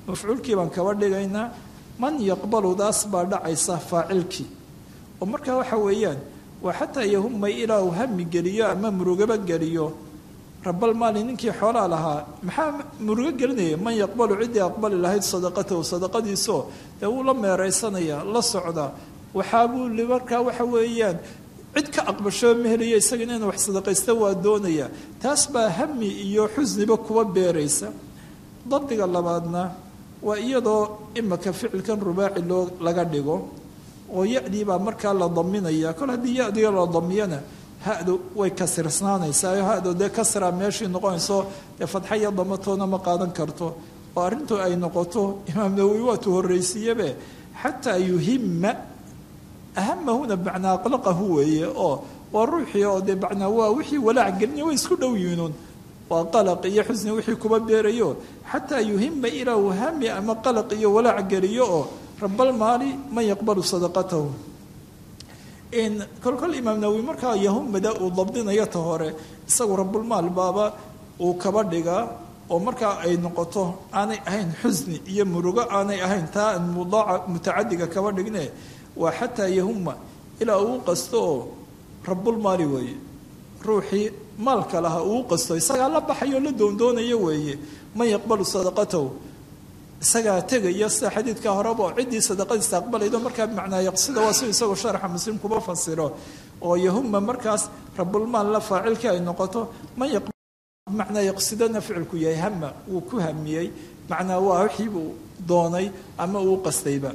mafcuulkii baan kaba dhigaynaa man yaqbaludaas baa dhacaysa faacilkii oo markaa waxa weeyaan waa xataa yahuma ilaa uu hami geliyo ama murugaba geliyo rabal maali ninkii xoolaa lahaa maxaa murugo gelinaya man yaqbalu ciddii aqbali lahayd sadaqatahu sadaqadiisoo dee wuu la meeraysanaya la socda waxaabuu markaa waxa weeyaan cid ka aqbashoo ma helayo isagana ina wax sadaqaysta waa doonaya taas baa hami iyo xusniba kuwa beeraysa dabdiga labaadna waa iyadoo imaka ficilkan rubaaci loo laga dhigo oo ya-dii baa markaa la daminaya kol haddii ya-diga la damiyana ha-du way kasirsnaanaysaa ha-du dee kasraa meeshii noqonayso dee fadxa iyo damatoona ma qaadan karto oo arrintu ay noqoto imaam nawowi waatuu horreysiiyebe xataa yuhima ahamahuna bacnaa aqlaqahu weeye oo waa ruuxii oo dee bacnaa waa wixii walaac gelinaya way isku dhow yihiinuun waa qalaq iyo xusni wixii kuba beerayo xataa yuhima ilaa uu hami ama qalaq iyo walaac geliyo oo rabal maali man yaqbalu sadaqatahu kolkol imaam nawowi markaa yahumada uu dabdinayo ta hore isagu rabulmaal baaba uu kaba dhigaa oo markaa ay noqoto aanay ahayn xusni iyo murugo aanay ahayn taa aan mudaaca mutacadiga kaba dhigne waa xataa yahuma ilaa uu qasto oo rabulmaali weeye ruuxii maalka lahaa uu qasto isagaa la baxayo la doondoonayo weeye man yaqbalu sadaqatahu isagaa tegaya sida xadiidka horeba oo ciddii sadaqadiisa aqbalaydo markaa bimacnaa yaqsida waa si isagoo sharaxa muslim kuba fasiro oo yahuma markaas rabulmaal la faacilkii ay noqoto man bimacnaa yaqsidana ficilku yahay hama wuu ku hamiyey macnaa waa wixii buu doonay ama uu qastayba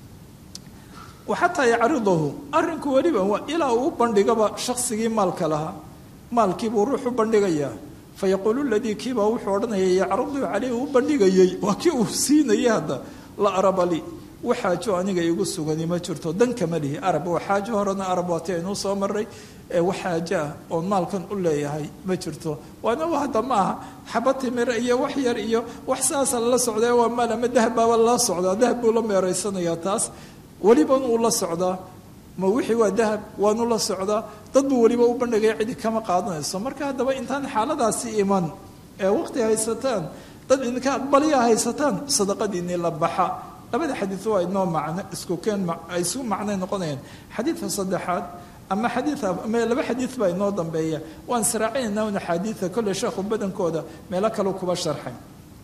xataa yacridahu arinku weliba waa ilaa uu bandhigaba shaksigii maalka lahaa maalkiibuu ruux u bandhigayaa fayaquulu ladii kiibaa wuxuu odhanaya yacrudu caleyh uu bandhigayey waa kii uu siinayay hadda la arabali waxaajo aniga igu sugani ma jirto dankama lihi arab waa xaajo horena arab waati aynuu soo maray waxaajo ah oon maalkan u leeyahay ma jirto waana hadda ma aha xaba timir iyo wax yar iyo wax saasa lala socdaa waa maal ama dahab baaba lala socdaa dahab buu la meeraysanayaa taas weliban uu la socdaa ma wixii waa dahab waanu la socdaa dad buu weliba u bandhigaya cidi kama qaadanayso marka haddaba intaan xaaladaasi iman ee waqti haysataan dad idinka aqbaliya haysataan sadaqadiinii la baxa labada xadiid waa inoo macno isku keen ay isu macnay noqonayaan xadiidka saddexaad ama xadiid ama laba xadiid baa inoo dambeeya waan sraacinayna un axaadiida kolley sheekhu badankooda meelo kale kuba sharxay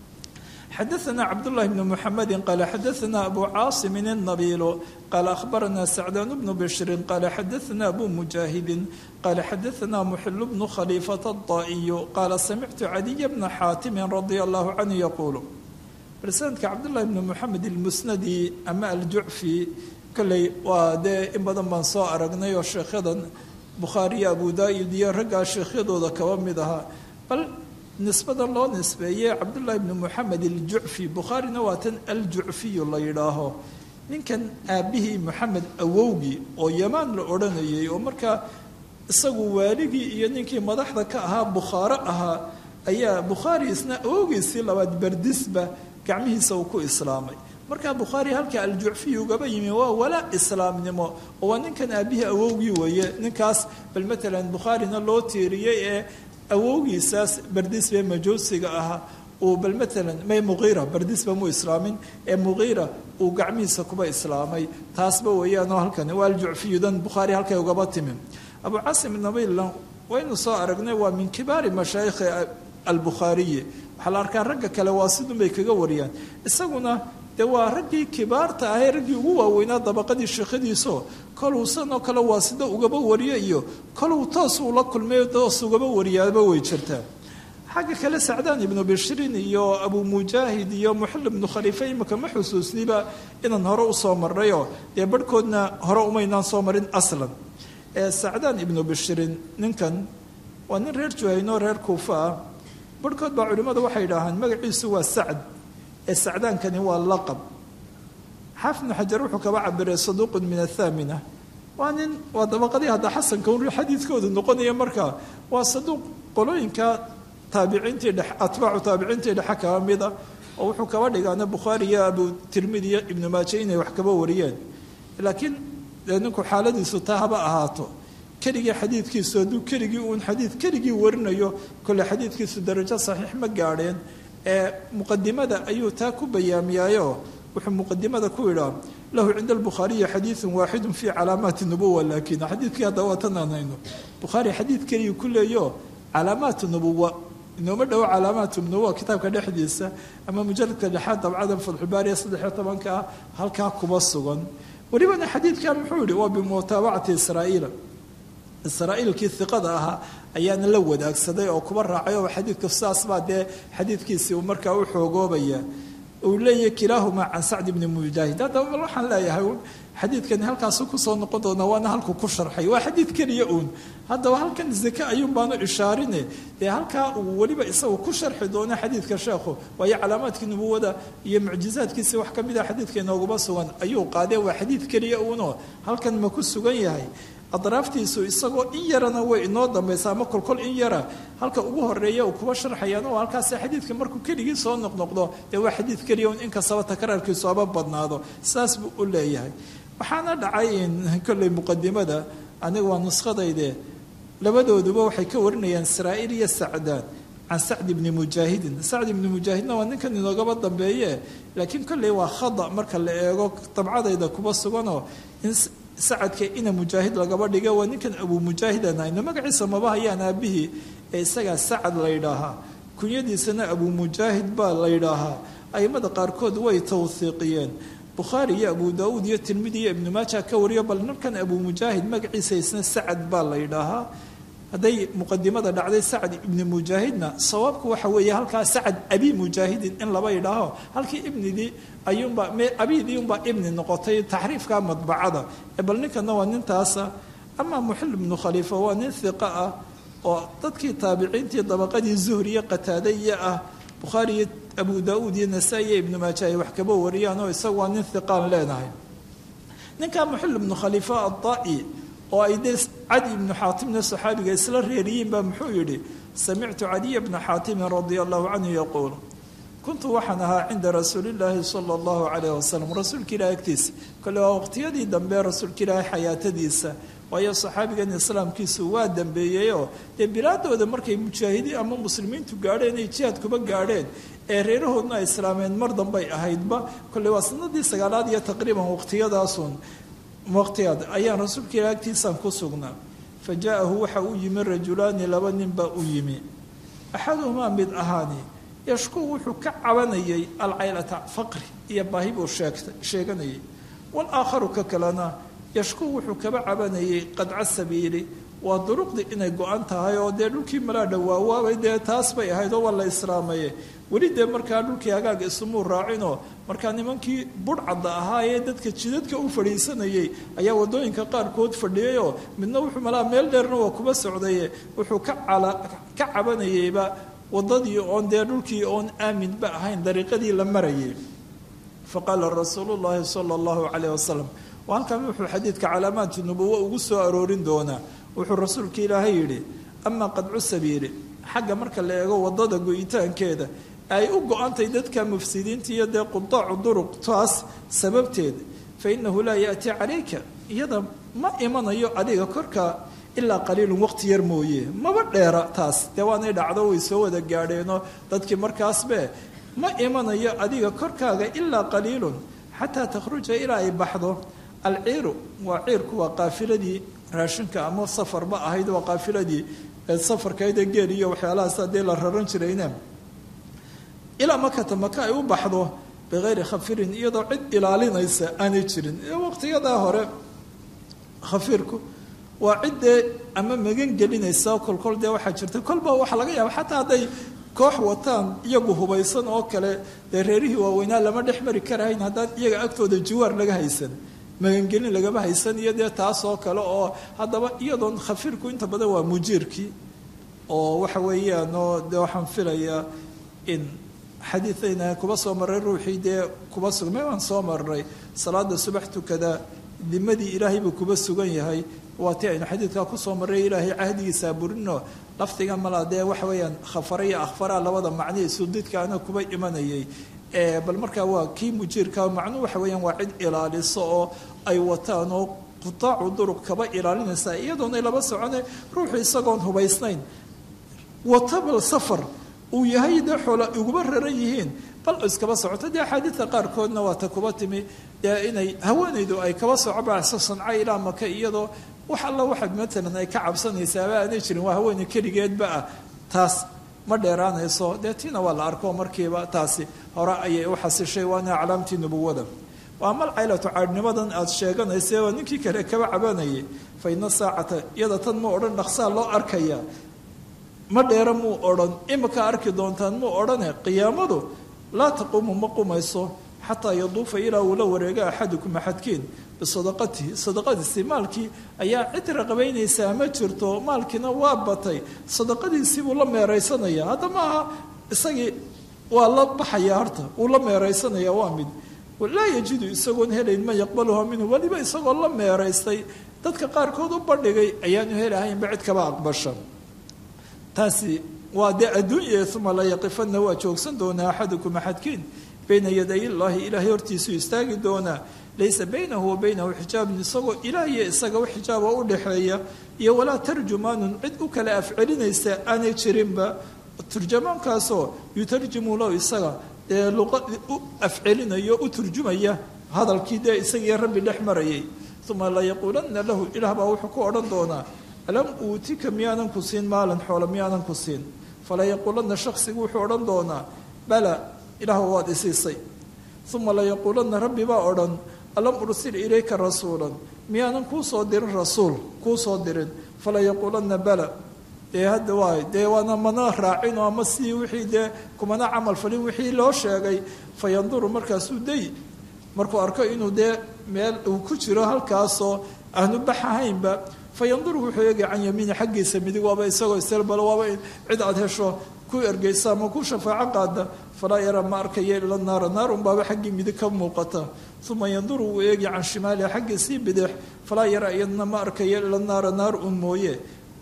xadaثna cabdالlahi bn mxamedi qala xadaثna abu caaصimi الnabiil qala akhbarana sacdaan bnu bshri qala xadaثna abu mujaahidi qala xadaثna muxil bnu khaliifaة الطaئiy qala samictu cadiy bna xaatimi radi اllah canhu yaqulu barsanadka cabdالlahi bn mxamed اlmusnadi ama aljucfi kolley waa dee in badan baan soo aragnay oo sheekhadan bukhaariyo abu daa'ud iyo raggaa sheekhyadooda kaba mid ahaa bal nisbadan loo nisbeeyey cabdullaahi bni moxamed aljucfi bukhaarina waa tan aljucfiyu la yidhaaho ninkan aabbihii moxamed awowgii oo yamaan la odhanayay oo markaa isagu waaligii iyo ninkii madaxda ka ahaa bukhaaro ahaa ayaa bukhaari isna awowgiisii labaad berdisba gacmihiisa uu ku islaamay markaa bukhaari halka aljucfiyu ugaba yimi waa walaa islaamnimo oo waa ninkan aabbihii awowgii weeye ninkaas bal matalan bukhaarina loo tiiriyey ee awowgiisaas berdisbe majuusiga ahaa uu bal matalan may muqiira berdisba mu islaamin ee muqiira uu gacmihiisa kuba islaamay taasba weeyaanoo halkan waa aljucfiyudan bukhaari halkay ugaba timi abu casim nabiilla waynu soo aragnay waa min kibaari mashaayikhi albukhaariyi waxaa la arkaa ragga kale waa sidun bay kaga wariyaan isaguna dee waa raggii kibaarta ahee raggii ugu waaweynaa dabaqadii sheekhadiiso koluu sanoo kale waa sida ugaba wariyo iyo koluu toos uu la kulmay toos ugaba wariyaaba way jirtaa xagga kale sacdaan ibnu bishrin iyo abu mujaahid iyo muxil ibnu khaliife imika ma xusuusniba inaan hore usoo marnayoo dee barhkoodna hore umaynaan soo marin aslan ee sacdaan ibnu bishrin ninkan waa nin reer juhayno reer kuufa ah barhkood baa culimmadu waxay idhaahaan magaciisu waa sacd ee sacdaankani waa laqab xaafid ibnu xajar wuxuu kaba cabiray saduuqun min athaamina waa nin waa dabaqadii hadda xasanka un xadiidkoodu noqonaya markaa waa saduuq qolooyinka taabiciintii dhex atbaacu taabiciintii dhexe kaba mida oo wuxuu kaba dhigaana bukhaari iyo abu tirmidi iyo ibnu maaje inay wax kaba wariyeen laakiin dee ninku xaaladiisu taa haba ahaato keligii xadiidkiisu hadduu keligii uun xadiid keligii warinayo kolle xadiidkiisu darajo saxiix ma gaadheen ee muqadimada ayuu taa ku bayaamiyaayo wuxuu muqadimada ku yidhaa lahu cinda albukhaariyi xadiidun waaxidu fii calaamaati nubuwa laakin xadiidkii hadda waa tan aan hayno bukhaari xadiid keliya ku leeyo calaamaatu nubuwa inooma dhowo calaamaatu nubuwa kitaabka dhexdiisa ama mujaladka dhexaad dabcadan fatxubaariya saddexiyo tobanka ah halkaa kuba sugan welibana xadiidkan muxuu yihi waa bimutaabacati israa'iila israa'iilkii iqada ahaa ayaana la wadaagsaday oo kuba raacay oo xadiidka saas baa dee xadiidkiisii uu markaa u xoogoobaya uu leeyahy kilaahumaa can sacd bni mujaahid haddaba bal waxaan leeyahay xadiidkani halkaasu kusoo noqon doonaa waana halku ku sharxay waa xadiid keliya uun haddaba halkan zake ayuun baanu ishaarine dee halkaa uu weliba isagu ku sharxi doono xadiidka sheekhu waayo calaamaadkii nubuwada iyo mucjizaadkiisi wax ka mid a xadiidka inooguma sugan ayuu qaadee waa xadiid keliya uunoo halkan ma ku sugan yahay adraaftiisu isagoo in yarana way inoo dambaysa ama kolkol in yara halka ugu horeeya uu kuba sharxayaan oo halkaas xadiidka markuu keligii soo noqnoqdo dee waa xadiid keliya un inkastaba takraarkiisu aba badnaado saas buu u leeyahay waxaana dhacay kolley muqadimada aniga waa nuskhadayde labadooduba waxay ka warinayaan israa'iil iyo sacdaan can sacd ibni mujaahidin sacd ibni mujaahidna waa ninkan inoogaba dambeeye laakiin kolley waa khada marka la eego dabcadayda kuba suganoo in sacadka ina mujaahid lagaba dhiga waa ninkan abu mujaahidan hayno magaciisa maba hayaan aabihii ee isagaa sacad la ydhaahaa kunyadiisana abu mujaahid baa la ydhaahaa aimada qaarkood way tawhiiqiyeen bukhaari iyo abu daauud iyo tirmidi iyo ibnu maaja ka wariyo bal ninkan abu mujaahid magaciisa isna sacad baa la ydhaahaa hadday muqadimada dhacday sacad ibni mujaahidna sawaabku waxa weeye halkaa sacad abi mujaahidin in laba yidhaaho halkii ibnidii ayuunbaa abidii unbaa ibni noqotay taxriifka madbacada bal ninkana waa nintaasa amaa muxil ibnu khaliifa waa nin hiqa ah oo dadkii taabiciintii dabaqadii zuhriye qataadaiya ah bukhaari iyo abu daauud iyo nasaa-i iyo ibnu maaja ay wax kaba wariyaan oo isagu waa nin hiqaan leenahay ninkaa muxil ibnu khaliifa adai oo ay dee cadi ibnu xaatimna saxaabiga isla reeriyiin baa muxuu yidhi samictu cadiya bna xaatimin radia allahu canhu yaquul kuntu waxaan ahaa cinda rasuulillaahi sala allahu calayh wasalam rasuulka ilahi agtiisa kole waa waqtiyadii dambe rasuulka ilaahi xayaatadiisa waayo saxaabigan islaamkiisu waa dambeeyeyoo dee bilaadooda markay mujaahidiin ama muslimiintu gaadheen ay jihaad kuba gaadheen ee reerahoodna ay islaameen mar dambay ahaydba kole waa sanadii sagaalaad iyo taqriiban waqtiyadaasun waqtigaad ayaan rasuulka ilahi agtiisaan ku sugnaa fa jaa-ahu waxa u yimi rajulaani laba nin baa u yimi axaduhumaa mid ahaani yashkuu wuxuu ka cabanayay alcaylata faqri iyo baahi buu sheegtay sheeganayay walaakharu ka kalena yashkuu wuxuu kaba cabanayay qadca sabiili waa duruqdii inay go-an tahay oo dee dhulkii malaa dhawaawaabay dee taas bay ahayd oo waa la islaamaye weli dee markaa dhulkii hagaaga isumuu raacinoo markaa nimankii budhcadda ahaa ee dadka jidadka u fadhiisanayay ayaa wadooyinka qaarkood fadhiyayoo midna wuxuu malaa meel dheerna waa kuba socdaye wuxuu ka ka cabanayeyba wadadii oon dee dhulkii oon aaminba ahayn dariiqadii la marayay faqaala rasuulu llaahi sala allahu calayh wasalam halkan wuxuu xadiidka calaamaatu nubuwo ugu soo aroorin doonaa wuxuu rasuulka ilaahay yidhi amaa qadcu sabiili xagga marka la eego wadada go-itaankeeda ay u go-antay dadka mufsidiinta iyo dee qudaacu duruq taas sababteed fa innahu laa yaatii calayka iyada ma imanayo adiga korka ilaa qaliilun waqti yar mooye maba dheera taas dee waanay dhacdo way soo wada gaadheenoo dadkii markaasbe ma imanayo adiga korkaaga ilaa qaliilun xataa takhruja ilaa ay baxdo alciiru waa ciirku waa qaafiladii raashinka ama safarba ahayd waa qaafiladii safarkaydee geel iyo waxyaalahaas haddii la raran jirayne ilaa makata maka ay u baxdo bikayri khafirin iyadoo cid ilaalinaysa aanay jirin waqtiyadaa hore khafiirku waa ciddee ama magan gelinaysa kolkol dee waxaa jirta kolba waxaa laga yaaba xataa hadday koox wataan iyagu hubaysan oo kale dee reerihii waaweynaa lama dhex mari karahayn haddaan iyaga agtooda jiwaar laga haysan magangelin lagama haysan iyo dee taas oo kale oo haddaba iyadoon khafiirku inta badan waa mujiirkii oo waxa weeyaan oo dee waxaan filayaa in xadiidayna kuba soo maray ruuxii dee kuba sugmay waan soo marnay salaada subax tukada dimadii ilaahay buu kuba sugan yahay waa ti aynu xadiidkaa kusoo marray ilaahay cahdigiisa burino lafdiga malaa dee waxa weeyaan khafara iyo akhfara labada macnihii sudidkaana kuba imanayay bal markaa waa kii mujiirka macnuu waxa weeyaan waa cid ilaaliso oo ay wataan oo qutaacu duruq kaba ilaalinaysa iyadoonay laba socone ruuxu isagoon hubaysnayn watabal safar uu yahay dee xoola iguba raran yihiin bal iskaba socoto dee axaadiidta qaarkoodna waa ta kuba timi dee inay haweenaydu ay kaba soco bacso sanca ilaa maka iyadoo wax alla waxaad matalan ay ka cabsanaysaaba aanay jirin waa haweeney keligeedba ah taas ma dheeraanayso dee tiina waa la arko markiiba taasi hore ayay u xasishay waana aclaamtii nubuwada waa mal caylatu caadhnimadan aada sheeganaysa oo ninkii kale kaba cabanayay fa ina saacata iyada tan mu odhan dhaqsaa loo arkaya ma dheera muu odhan imika arki doontaan muu odhane qiyaamadu laa taquumu ma qumayso xataa yaduufa ilaa uu la wareega axadukum axadkiin bisadaqatihi sadaqadiisii maalkii ayaa cid raqabaynaysaa ma jirto maalkiina waa batay sadaqadiisii buu la meeraysanaya hadda maaha isagii waa la baxaya horta wuu la meeraysanaya waa mid laa yajidu isagoon helayn man yaqbaluha minhu weliba isagoo la meeraystay dadka qaarkood u bandhigay ayaanu helahaynba cid kaba aqbasha taasi waa dee adduunya uma la yaqifana waa joogsan doonaa axadukum axadkiin bayna yaday illaahi ilaahay hortiisuu istaagi doonaa laysa baynahu wa baynahu xijaabun isagoo ilaah iyo isaga wax xijaaba u dhexeeya iyo walaa tarjumaanun cid u kale afcelinaysa aanay jirinba turjamaankaasoo yutarjimu lahu isaga dee luqa u afcelinayo u turjumaya hadalkii dee isagiiyo rabbi dhex marayay uma la yaquulanna lahu ilaah baa wuxuu ku odhan doonaa alam uutika miyaanan ku siin maalan xoolo miyaanan ku siin fala yaquulanna shaksigu wuxuu odhan doonaa bala ilaah waad isiisay uma la yaquulanna rabbi baa odhan alam ursil ilayka rasuulan miyaanan kuu soo dirin rasuul kuu soo dirin fala yaquulanna bala dee hadda waay dee waana mana raacino ama si wixii dee kumana camal falin wixii loo sheegay fa yanduru markaasuu day markuu arko inuu dee meel uu ku jiro halkaasoo aanu bax ahaynba fa yanduru wuxuu eegay can yamiini xaggiisa midig waaba isagoo iselbalo waaba cid aad hesho ku ergeysa ama ku shafaaco qaada falaa yara ma arkaya ila naara naar unbaaba xaggii midig ka muuqata uma yanduru wuu eegi can shimaaliha xaggiisii bidix falaa yara iyadna ma arkaya ila naara naar un mooye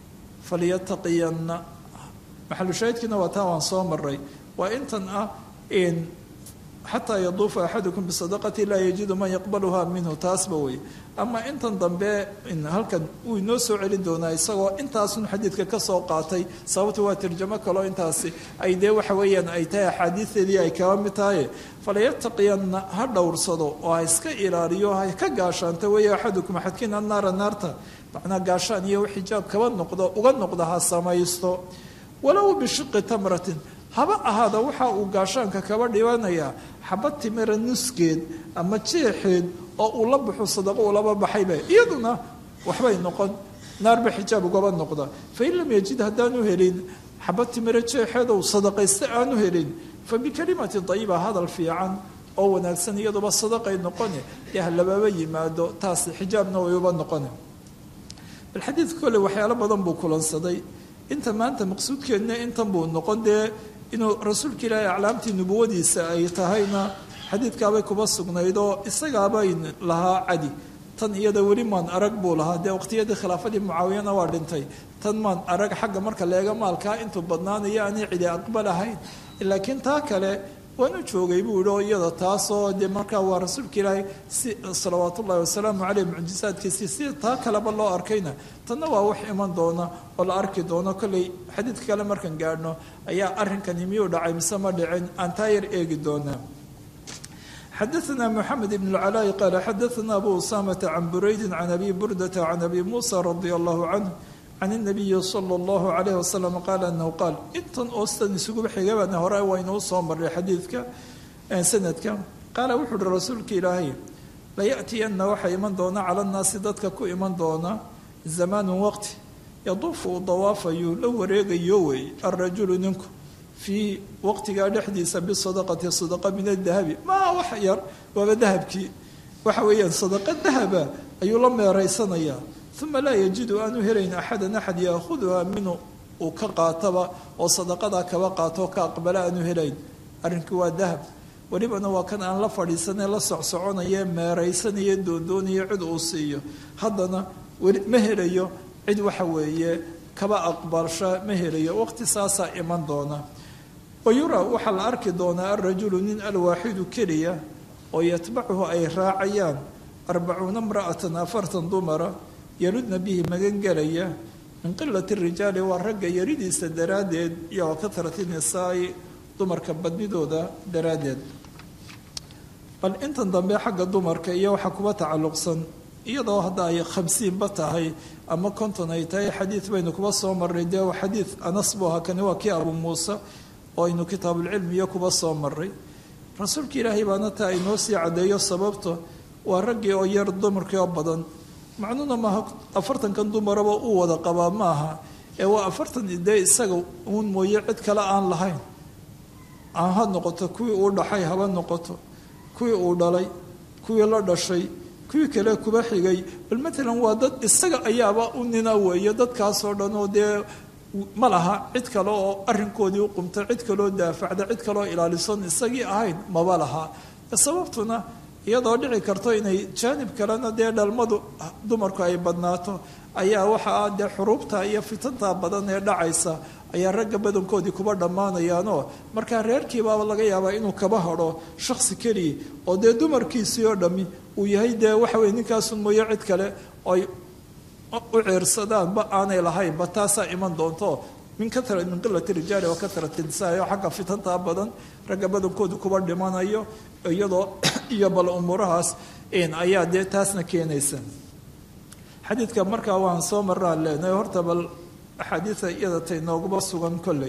falyataqiyanna maxalushaahidkiina waa taa waan soo maray waa intan ah in xataa yaduufa axadukum bisadaqati laa yajidu man yaqbaluha minhu taasba wey ama intan dambe halkan wuu inoo soo celin doonaa isagoo intaasun xadiidka ka soo qaatay sababta waa tarjamo kaloo intaasi ay dee waxa weeyaan ay tahay axaadiisteedii ay kaba mid tahay falayataqiyanna ha dhowrsado oo ha iska ilaaliyo ha ka gaashaanta weeye axadukum axadkiina naara naarta macnaa gaashaan iyo xijaab kaba noqdo uga noqda ha samaysto walow bishiqi tamratin haba ahaada waxa uu gaashaanka kaba dhibanayaa xabad timira nuskeed ama jeexeed oo uu la baxo sadaqo uu laba baxayba iyaduna waxbay noqon naarba xijaab ugaba noqda fain lam yajid haddaanu helin xabad timira jeexeed ou sadaqaysta aanu helin fa bikalimati dayiba hadal fiican oo wanaagsan iyaduba sadaqay noqone dee halababa yimaado taasi xijaabna way uba noqone bal xadiidka kole waxyaalo badan buu kulansaday inta maanta maqsuudkeedna intan buu noqon dee inuu rasuulka ilaahay aclaamtii nubuwadiisa ay tahayna xadiidkaabay kuba sugnayd oo isagaabay lahaa cadi tan iyada weli maan arag buu lahaa dee waqtiyadii khilaafadii mucaawiyana waa dhintay tan maan arag xagga marka leega maalkaa intuu badnaanayo aanay cidi aqbalahayn laakiin taa kale waanu joogay buu yihi oo iyada taasoo dee markaa waa rasuulka ilaahay si salawaat ullahi wasalaamu caleyh mucjisaadkiisii si taa kaleba loo arkayna tanna waa wax iman doona oo la arki doono kolley xadiidka kale markaan gaadhno ayaa arrinkani miyuu dhacay mise ma dhicin aan taa yar eegi doonaa xadaثna mxamed ibn اlcalaaءi qaala xadaثna abu usamata can buraydi can abi burdata can abi musa radi allahu canه can الnabiyi slى اllahu عalayh wasalam qaala anahu qaal intan oostan isuguba xigabana hore waynuu soo maray xadiidka sanadka qaala wuxuu uhi rasuulka ilaahay layaأtiyana waxaa iman doona cala nnaasi dadka ku iman doona zamaanu waqti yaduufu uu dawaafayu la wareegayo wey alrajulu ninku fii waqtigaa dhexdiisa bisadaqati sadaqa min adahabi maa wax yar waaba dahabkii waxa weeyaan sadaqa dahaba ayuu la meeraysanayaa uma laa yajidu aanu helayn axadan axad yaakhuduha minhu uu ka qaataba oo sadaqadaa kaba qaato ka aqbala aanu helayn arrinkii waa dahab welibana waa kan aan la fadhiisanee la socsoconaye meeraysanaye doondoonaya cid uu siiyo haddana weli ma helayo cid waxa weeye kaba aqbalsha ma helayo waqti saasaa iman doona wayuraa waxaa la arki doonaa alrajulu nin alwaaxidu keliya oo yatbacuhu ay raacayaan arbacuuna mra'atan afartan dumara yaludna bihi magan gelaya min qilati rijaali waa ragga yaridiisa daraaddeed iyo wa kahrati nisaai dumarka badnidooda daraaddeed bal intan dambe xagga dumarka iyo waxaa kuba tacalluqsan iyadoo hadda ay khamsiinba tahay ama konton ay tahay xadiid baynu kuba soo marray dee xadiid anas buu ahaa kani waa kii abu muuse oo aynu kitaabulcilmiyo kuba soo maray rasuulka ilaahay baana taa inoo sii caddeeyo sababto waa raggii oo yar dumarkii oo badan macnuuna maaha afartankan dumaraba uu wada qabaa maaha ee waa afartan dee isaga uun mooye cid kale aan lahayn aan ha noqoto kuwii uu dhaxay haba noqoto kuwii uu dhalay kuwii la dhashay kuwii kale kuba xigay bal matalan waa dad isaga ayaaba u nina weeye dadkaasoo dhan oo dee ma laha cid kale oo arrinkoodii u qumta cid kaloo daafacda cid kaleoo ilaalison isagii ahayn maba laha sababtuna iyadoo dhici karto inay jaanib kalena dee dhalmadu dumarku ay badnaato ayaa waxaa dee xuruubta iyo fitanta badan ee dhacaysa ayaa ragga badankoodii kuba dhammaanayaanoo markaa reerkiibaaba laga yaabaa inuu kaba hadho shaksi keliya oo dee dumarkiisii oo dhammi uu yahay dee waxa weye ninkaasun mooye cid kale oy u ceersadaanba aanay lahaynba taasaa iman doonto min kara min qilati rijaali wa kahrati nisaa oo xagga fitantaa badan ragga badankoodu kuba dhimanayo iyadoo iyo bal umuurahaas ayaa dee taasna keenaysa xadiidka markaa waan soo maraan leenahay horta bal axaadiida iyada tay nooguba sugan kolley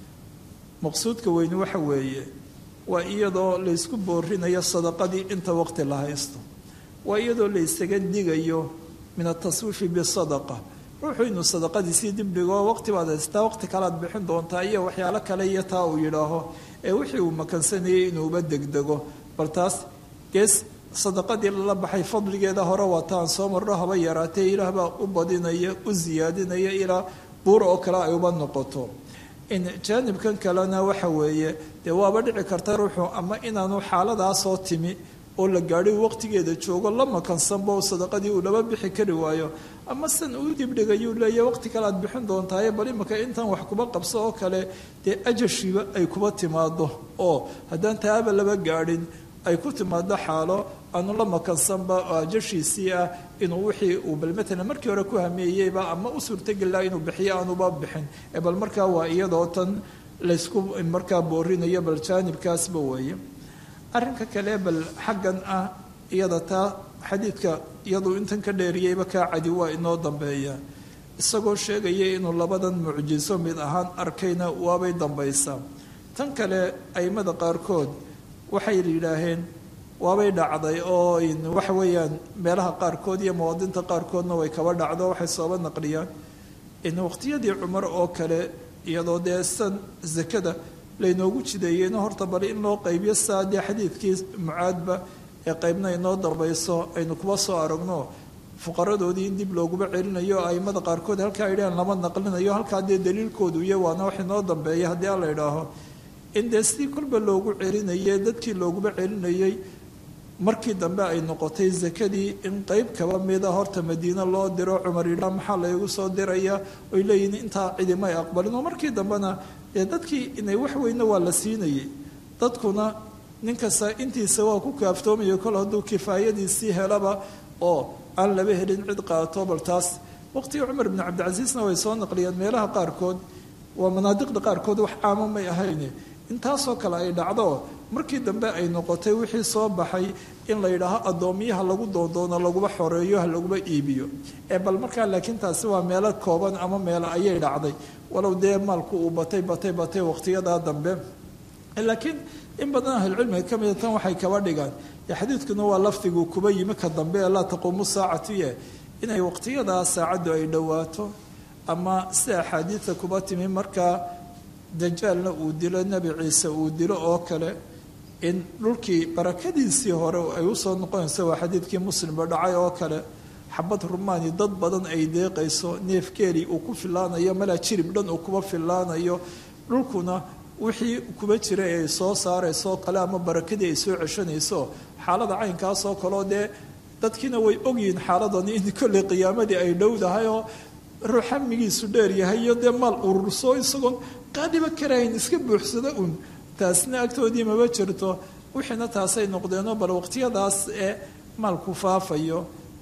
maqsuudka weyni waxa weeye waa iyadoo laysku boorinayo sadaqadii inta waqti la haysto waa iyadoo la ysaga digayo min ataswiifi bisadaqa ruuxuu inuu sadaqadiisii dibdhigo waqti baad haystaa waqti kalead bixin doontaa iyo waxyaalo kale iyo taa uu yidhaaho ee wixii uu makansanayay inuuba degdego bal taas gees sadaqadii lala baxay fadligeeda hore waa taan soo marno haba yaraatee ilaah baa u badinaya u siyaadinaya ilaa buur oo kale ay uba noqoto in jaanibkan kalena waxa weeye dee waaba dhici karta ruuxu ama inaanu xaaladaasoo timi oo la gaadhay waqtigeeda joogo la makansanba sadaqadii uu laba bixi kari waayo ama san uu dibdhigayuu leeya waqti kale aad bixin doontaaye bal imaka intan wax kuba qabso oo kale dee ajashiiba ay kuba timaado oo haddaan taaba laba gaadhin ay ku timaado xaalo aanu la makansanba oo ajashiisii ah inuu wixii uu bal matalan markii hore ku hameeyeyba ama u suurtagelilaha inuu bixiyo aanuba bixin ee bal markaa waa iyadoo tan laysku markaa boorinayo bal jaanibkaasba weeye arrinka kale bal xaggan ah iyada taa xadiidka iyaduu intan ka dheeriyeyba kaa cadi waa inoo dambeeya isagoo sheegaya inuu labadan mucjiso mid ahaan arkayna waabay dambaysaa tan kale aimada qaarkood waxay yidhaaheen waabay dhacday oo waxa weeyaan meelaha qaarkood iyo mawaadinta qaarkoodna way kaba dhacdo waxay sooba naqliyaan in waqtiyadii cumar oo kale iyadoo dee san zakada laynoogu jideeyeyno horta bal in loo qaybiyo saa dee xadiidkii mucaadba ee qaybna inoo dambayso aynu kuba soo aragno fuqaradoodii in dib looguba celinayo aimada qaarkood halkaa idhahan lama naqlinayo halkaa dee daliilkoodu iyo waana wax inoo dambeeya haddii aan la idhaaho in dee sidii kolba loogu celinayay dadkii looguba celinayay markii dambe ay noqotay zakadii in qeyb kaba mida horta madiine loo diro cumar yidhaa maxaa laygu soo diraya oy leeyihin intaa cidimay aqbalin oo markii dambena dee dadkii inay wax weyne waa la siinayay dadkuna nin kasta intiisa waa ku kaaftoomayo kol hadduu kifaayadiisii helaba oo aan laba helin cid qaato bal taas waqtigii cumar bni cabdicasiisna way soo naqliyeen meelaha qaarkood waa manaadiqda qaarkood wax caamo may ahayn intaasoo kale ay dhacdo markii dambe ay noqotay wixii soo baxay in la yidhaaho addoomiyaha lagu doondoono laguba xoreeyo ha laguba iibiyo ee bal markaa laakiin taasi waa meelo kooban ama meelo ayay dhacday walow dee maalku uu batay batay batay waqtiyadaa dambe laakiin in badan ahlulcilmiga ka mida tan waxay kaba dhigaan xadiidkuna waa lafdigu kuba yimi ka dambe ee laa taquumu saacatuye inay waqtiyadaa saacaddu ay dhowaato ama sida axaadiida kuba timi markaa dajaalna uu dilo nebi ciise uu dilo oo kale in dhulkii barakadiisii hore ay usoo noqonayso waa xadiidkii muslimba dhacay oo kale xabad rumaani dad badan ay deeqayso neef geeli uu ku filaanayo malaa jirib dhan uu kuba filaanayo dhulkuna wixii kuba jiray ay soo saarayso kale ama barakadii ay soo ceshanayso xaalada caynkaasoo kaleo dee dadkiina way ogyihiin xaaladani in kolley qiyaamadii ay dhowdahay oo ruux hamigiisu dheer yahay iyo dee maal ururso isagoon qaadiba karahayn iska buuxsado un taasna agtoodii maba jirto wixiina taasay noqdeenoo bal waqtiyadaas ee maalku faafayo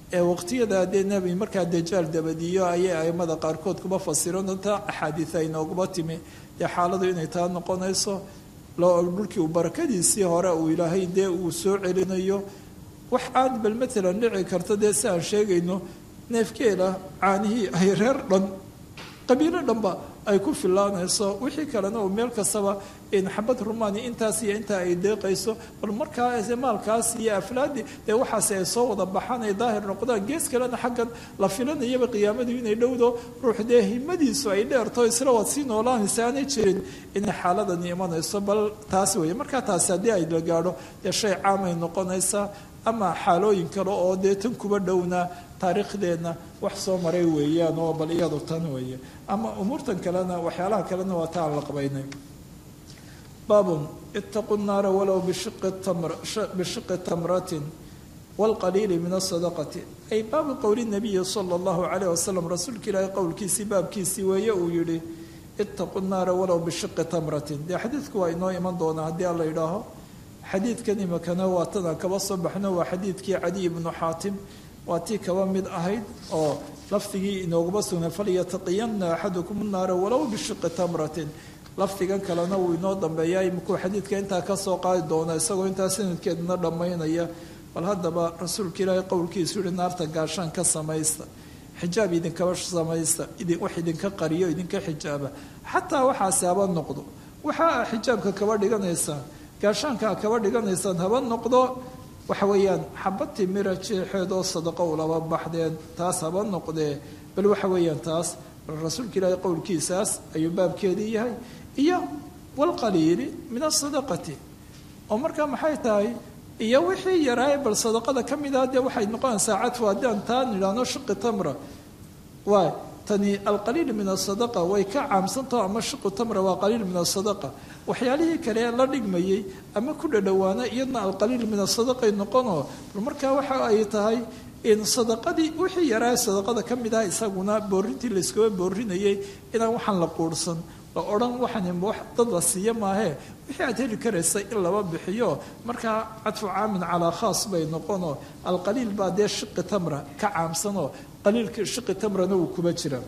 ee waqtiyadaa dee nebi markaa dajaal dabadiyo ayay aimada qaarkood kuba fasirano taa axaadiid ay nooguma timi dee xaaladu inay taa noqonayso dhulkii uu barakadiisii hore uu ilaahay dee uu soo celinayo wax aan bal matalan dhici karto dee si aan sheegayno neefkeela caanihii ay reer dhan qabiilo dhanba ay ku filaanayso wixii kalena uu meel kastaba xabad rumaani intaas iyo intaa ay deeqayso bal markaa maalkaas iyo aflaadii dee waxaasi ay soo wada baxaan ay daahir noqdaan gees kalena xaggan la filanayaba qiyaamadu inay dhowdo ruux dee himadiisu ay dheerto isla waad sii noolaanaysa aanay jirin inay xaaladani imanayso bal taas weeye markaa taasi haddii ay la gaadho dee shay caamay noqonaysaa ama xaalooyin kale oo dee tan kuba dhowna taariikhdeenna wax soo maray weeyaan oo bal iyadu tan weeye ama umuurtan kalena waxyaalaha kalena waa ta aan la qabaynay baabun itaquu nnaara walow bishiqi tamratin waalqaliili min asadaqati ay baabu qowli nabiyi sala allahu calayh wasalam rasuulka ilaahay qowlkiisii baabkiisii weeye uu yidhi itaquu nnaara walow bishiqi tamratin dee xadiidku waa inoo iman doonaa haddii aan la yidhaaho xadiidkan imakana waa tanaan kaba soo baxno waa xadiidkii cadiy ibnu xaatim waa tii kaba mid ahayd oo lafdigii inooguma sugnay falyataqiyanna axadukum naara walow bishiqi tamratin lafdigan kalena wuu inoo dambeeyaa imikuu xadiidka intaa kasoo qaadi doona isagoo intaa sanadkeedna dhammaynaya bal haddaba rasuulka ilaahay qowlkiisu yihi naarta gaashaan ka samaysta xijaab idinkaba samaysta wax idinka qariyo idinka xijaaba xataa waxaasi haba noqdo waxa xijaabka kaba dhiganaysaan gaashaanka kaba dhiganaysaan haba noqdo waxa weeyaan xabad timira jeexeedoo sadaqo ulaba baxdeen taas haba noqdee bal waxa weeyaan taas rasuulka ilaahay qowlkiisaas ayuu baabkeedii yahay iyo walqaliili min asadaqati oo markaa maxay tahay iyo wixii yaraaye bal sadaqada ka mid ah dee waxay noqonaysaa cadfu haddaan taa nidhaahno shiqi tamra waay tani alqaliil min asadaqa way ka caamsantaho ama shiqu tamra waa qaliil min asadaqa waxyaalihii kale la dhigmayey ama ku dhadhowaana iyadna alqaliil min asadaqay noqonoo bal markaa waxa ay tahay in sadaqadii wixii yaraa sadaqada ka mid ah isaguna boorintii layskaba boorinayay inaan waxaan la quurhsan la odhan waxaan wax dad la siiya maahee wixii aad heli karaysa in laba bixiyo markaa cadfu caamin calaa khaas bay noqonoo alqaliil baa dee shiqi tamra ka caamsanoo qaliilka shiqi tamrana wuu kuba jira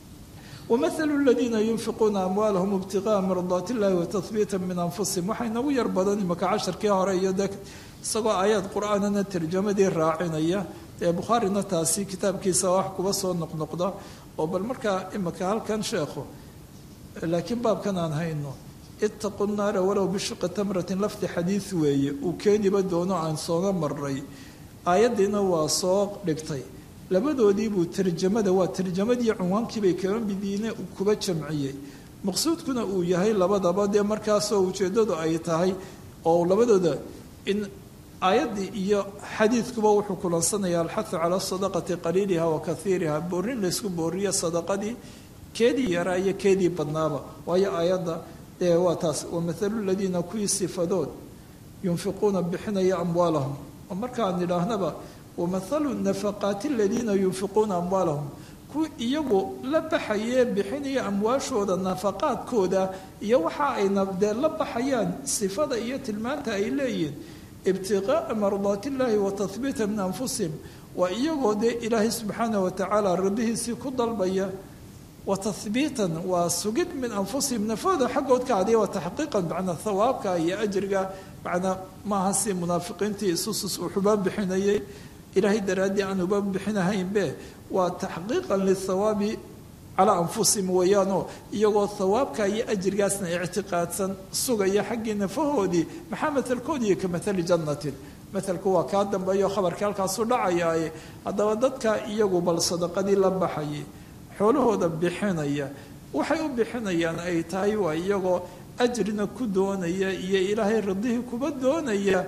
wamahalu ladiina yunfiquuna amwaalahum ibtiqaa mardaat illahi watahbiita min anfusihim waxay nagu yar badan imaka casharkii hore iyo de isagoo aayaad qur-aanana tarjamadii raacinaya ee bukhaarina taasi kitaabkiisa wax kuba soo noqnoqda oo bal markaa imaka halkan sheekhu laakiin baabkan aan hayno itaqu naara walow bishiqi tamratin lafdi xadiid weeye uu keeniba doono aan sooga maray aayaddiina waa soo dhigtay labadoodiibuu tarjamada waa tarjamadii cunwaankiibay kaba midiine kuba jamciyey maqsuudkuna uu yahay labadaba dee markaasoo ujeeddadu ay tahay oo labadooda in aayaddii iyo xadiidkuba wuxuu kulansanayaa alxathu cala sadaqati qaliiliha wa kaiiriha boorin laysku booriyo sadaqadii keedii yaraa iyo keedii badnaaba waayo aayadda dee waa taas wamathalu ladiina kuwii sifadood yunfiquuna bixinaya amwaalahum oo markaan nidhaahnaba wamathalu nafaqaati aladiina yunfiquuna amwaalahum kuwi iyagu la baxayee bixinaya amwaashooda nafaqaadkooda iyo waxa ay dee la baxayaan sifada iyo tilmaanta ay leeyihiin ibtiqaa'a mardaati illaahi wa tahbiita min anfusihim waa iyagoo dee ilaahay subxaana wa tacaala rabbihiisii ku dalbaya wa tahbiitan waa sugid min anfusihim nafooda xaggood ka adiya waa taxqiiqan macnaa hawaabka iyo ajriga macnaa maaha si munaafiqiintii isusus uu xubaan bixinayay ilaahay daraaddii aan uba bixinahaynbe waa taxqiiqan lithawaabi calaa anfusihim weeyaanoo iyagoo hawaabka iyo ajrigaasna ictiqaadsan sugaya xaggii nafahoodii maxaa matelkoodiiyo ka matali jannatin matelku waa kaa dambeeyo khabarka halkaasu dhacayaaye haddaba dadka iyagu bal sadaqadii la baxayay xoolahooda bixinaya waxay u bixinayaan ay tahay waa iyagoo ajrina ku doonaya iyo ilaahay radihii kuba doonaya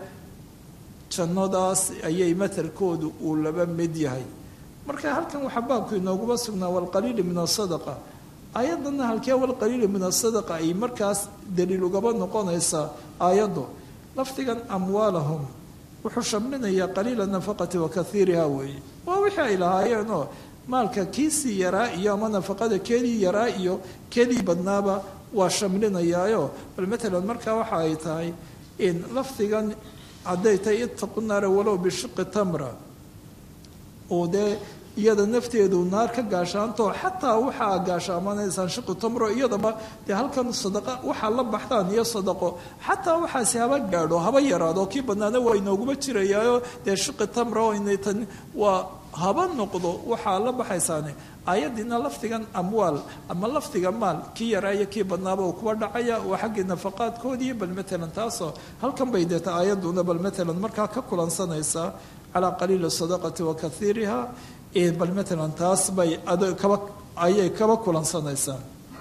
jannadaas ayay matelkoodu uu laba mid yahay marka halkan waxaa baabku inooguma sugnaa walqaliili min asadaqa aayadana halkee walqaliili min asadaqa ay markaas daliil ugaba noqonaysaa aayaddu lafdigan amwaalahum wuxuu shamlinayaa qaliila nafaqati wa kaiiriha weeye waa wixii ay lahaayeenoo maalka kiisii yaraa iyo ama nafaqada keedii yaraa iyo keedii badnaaba waa shamlinayaayo bal matalan markaa waxa ay tahay in lafdigan hadday tahay itaqu naara walow bishiqi tamra oo dee iyada nafteedu naar ka gaashaanto xataa waxaa gaashaamanaysaan shiqi tamro iyadaba dee halkan sadaqa waxaa la baxdaan iyo sadaqo xataa waxaasi haba gaadho haba yaraado kii badnaana waa inooguma jirayaayo dee shiqi tamro inay tan waa haba noqdo waxaa la baxaysaane aayadiina lafdigan amwaal ama lafdiga maal kii yaraa iyo kii badnaaba uu kuwa dhacaya waa xaggii nafaqaadkoodii bal matalan taasoo halkan bay deeta aayaduna bal matalan markaa ka kulansanaysaa calaa qaliili sadaqati wa kaiiriha bal matalan taas bay kaba ayay kaba kulansanaysaa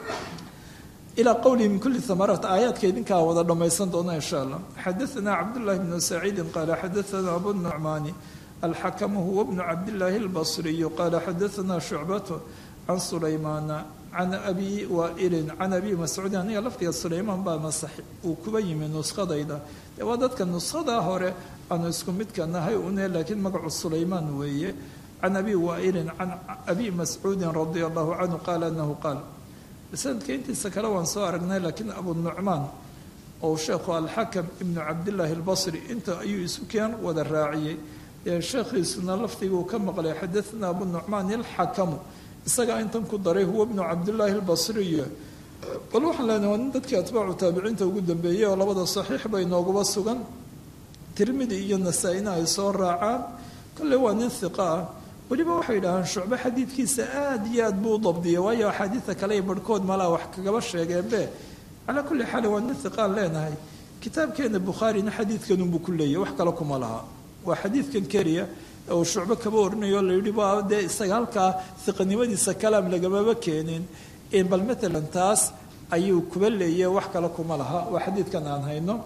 ilaa qowlihi min kuli amaraat aayaadka idinkaa wada dhammaysan doona insha allah xadaana cabdullahi bnu saciidin qaala xadaana abu nucmaani alxakamu huwa bnu cabdillaahi albasriyu qaala xadaana shucbatu can sulaymaana can abi waailin can abi mascuudin aniga laftiga sulaymaan baa masax uu kuba yimi nuskadayda dee waa dadka nuskhada hore aanu isku midka nahay une laakiin magacu sulaymaan weeye can abi waailin can abi mascuudin radia allahu canhu qaala anahu qaal sanadka intiisa kale waan soo aragnay laakiin abu nucmaan oo sheekhu alxakam ibnu cabdillaahi albasri inta ayuu isu keen wada raaciyey ee sheekhiisuna lafdiguu ka maqlay xadaana abu nucmaan alxakamu isagaa intan ku daray huwa bnu cabdillaahi albasriy bal waxaan leenahay waa nin dadkii atbaacu taabiciinta ugu dambeeyey oo labada saxiix bay nooguba sugan tirmidi iyo nasaa-ina ay soo raacaan kolley waa nin hiqa ah weliba waxay idhahaan shucbe xadiidkiisa aada iyo aad buu u dabdiyay waayo axaadiida kale ay barhkood malaa wax kagaba sheegeenbe calaa kulli xaal waa nin hiqaan leenahay kitaabkeena bukhaarina xadiidkanunbuu ku leeyahy wax kale kuma laha waa xadiidkan keliya uu shucbe kaba orinayo la yidhi waa dee isaga halkaa hiqanimadiisa kalaam lagamaba keenin bal matalan taas ayuu kuba leeyahy wax kale kuma laha waa xadiidkan aan hayno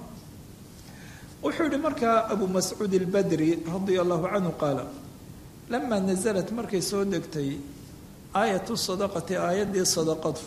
wuxuu yihi markaa abu mascuud albadri radia allahu canhu qaala lamaa nasalat markay soo degtay aayatu sadaqati aayaddii sadaqadu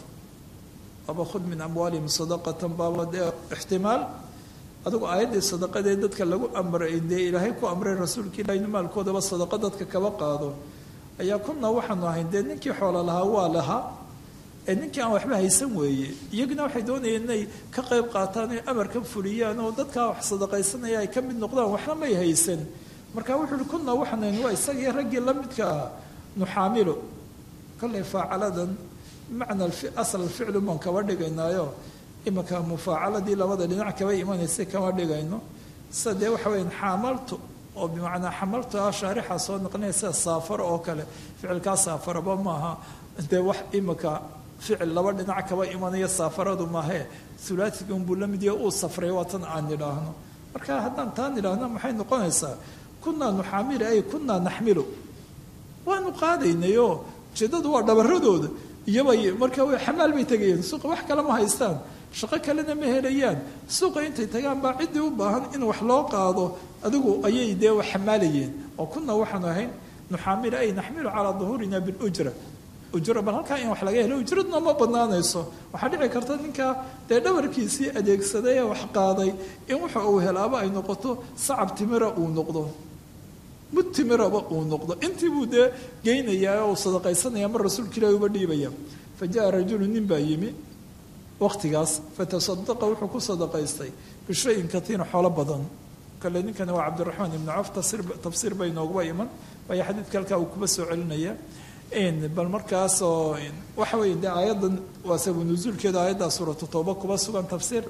aba khud min amwaalihim sadaqatan baaba dee ixtimaal adugu aayaddii sadaqadee dadka lagu amray dee ilaahay ku amray rasuulka ilahi inu maalkoodaba sadaqa dadka kaba qaado ayaa kunaa waxaanu ahayn dee ninkii xoola lahaa waa lahaa ee ninkii aan waxba haysan weeye iyaguna waxay doonayeen inay ka qayb qaataan oy amarka fuliyaan oo dadkaa wax sadaqaysanaya ay ka mid noqdaan waxna may haysan marka wuxuu uhi kunaa waxaanayn waa isagii raggii la midka ah nuxaamilu kollay faacaladan bimacna asal ficlu baan kaba dhigaynaayo imanka mufaacaladii labada dhinac kaba imanaysay kama dhigayno sida dee waxa weya xaamaltu oo bimacnaa xamaltu ah shaarixa soo noqonaya sida saafaro oo kale ficilkaa saafaraba maaha dee wax imanka ficil laba dhinac kaba imanaya saafaradu maahee hulaasiga unbuu la mid yahay uu safray waa tan aan nidhaahno marka haddaan taan nidhaahno maxay noqonaysaa kunaa nuxaamilu ay kunaa naxmilu waanu qaadaynayoo ujeedadu waa dhabaradooda iyobay marka way xamaal bay tegayeen suuqa wax kale ma haystaan shaqo kalena ma helayaan suuqa intay tagaan baa ciddii u baahan in wax loo qaado adigu ayay dee wax xamaalayeen oo kunaa waxaanu ahayn nuxaamilu ay naxmilu calaa duhuurina bilujra ujro bal halkaa in wax laga helo ujradna ma badnaanayso waxaa dhici karta ninkaa dee dhabarkiisii adeegsaday ee wax qaaday in waxa uu helaaba ay noqoto sacab timira uu noqdo mud timiraba uu noqdo intii buu dee geynayaa oo uu sadaqaysanaya mar rasuulka ilaahi uba dhiibaya fa jaa rajulu nin baa yimi waqtigaas fatasadaqa wuxuu ku sadaqaystay bishayin katiina xoolo badan kale ninkani waa cabdiraxmaan ibnu caf tafsiir bay nooguba iman waayo xadiidka halkaa uu kuba soo celinaya bal markaasoo waxa weeye dee aayaddan waa sabu nusuulkeeda aayaddaa suuratu tooba kuba sugan tafsiir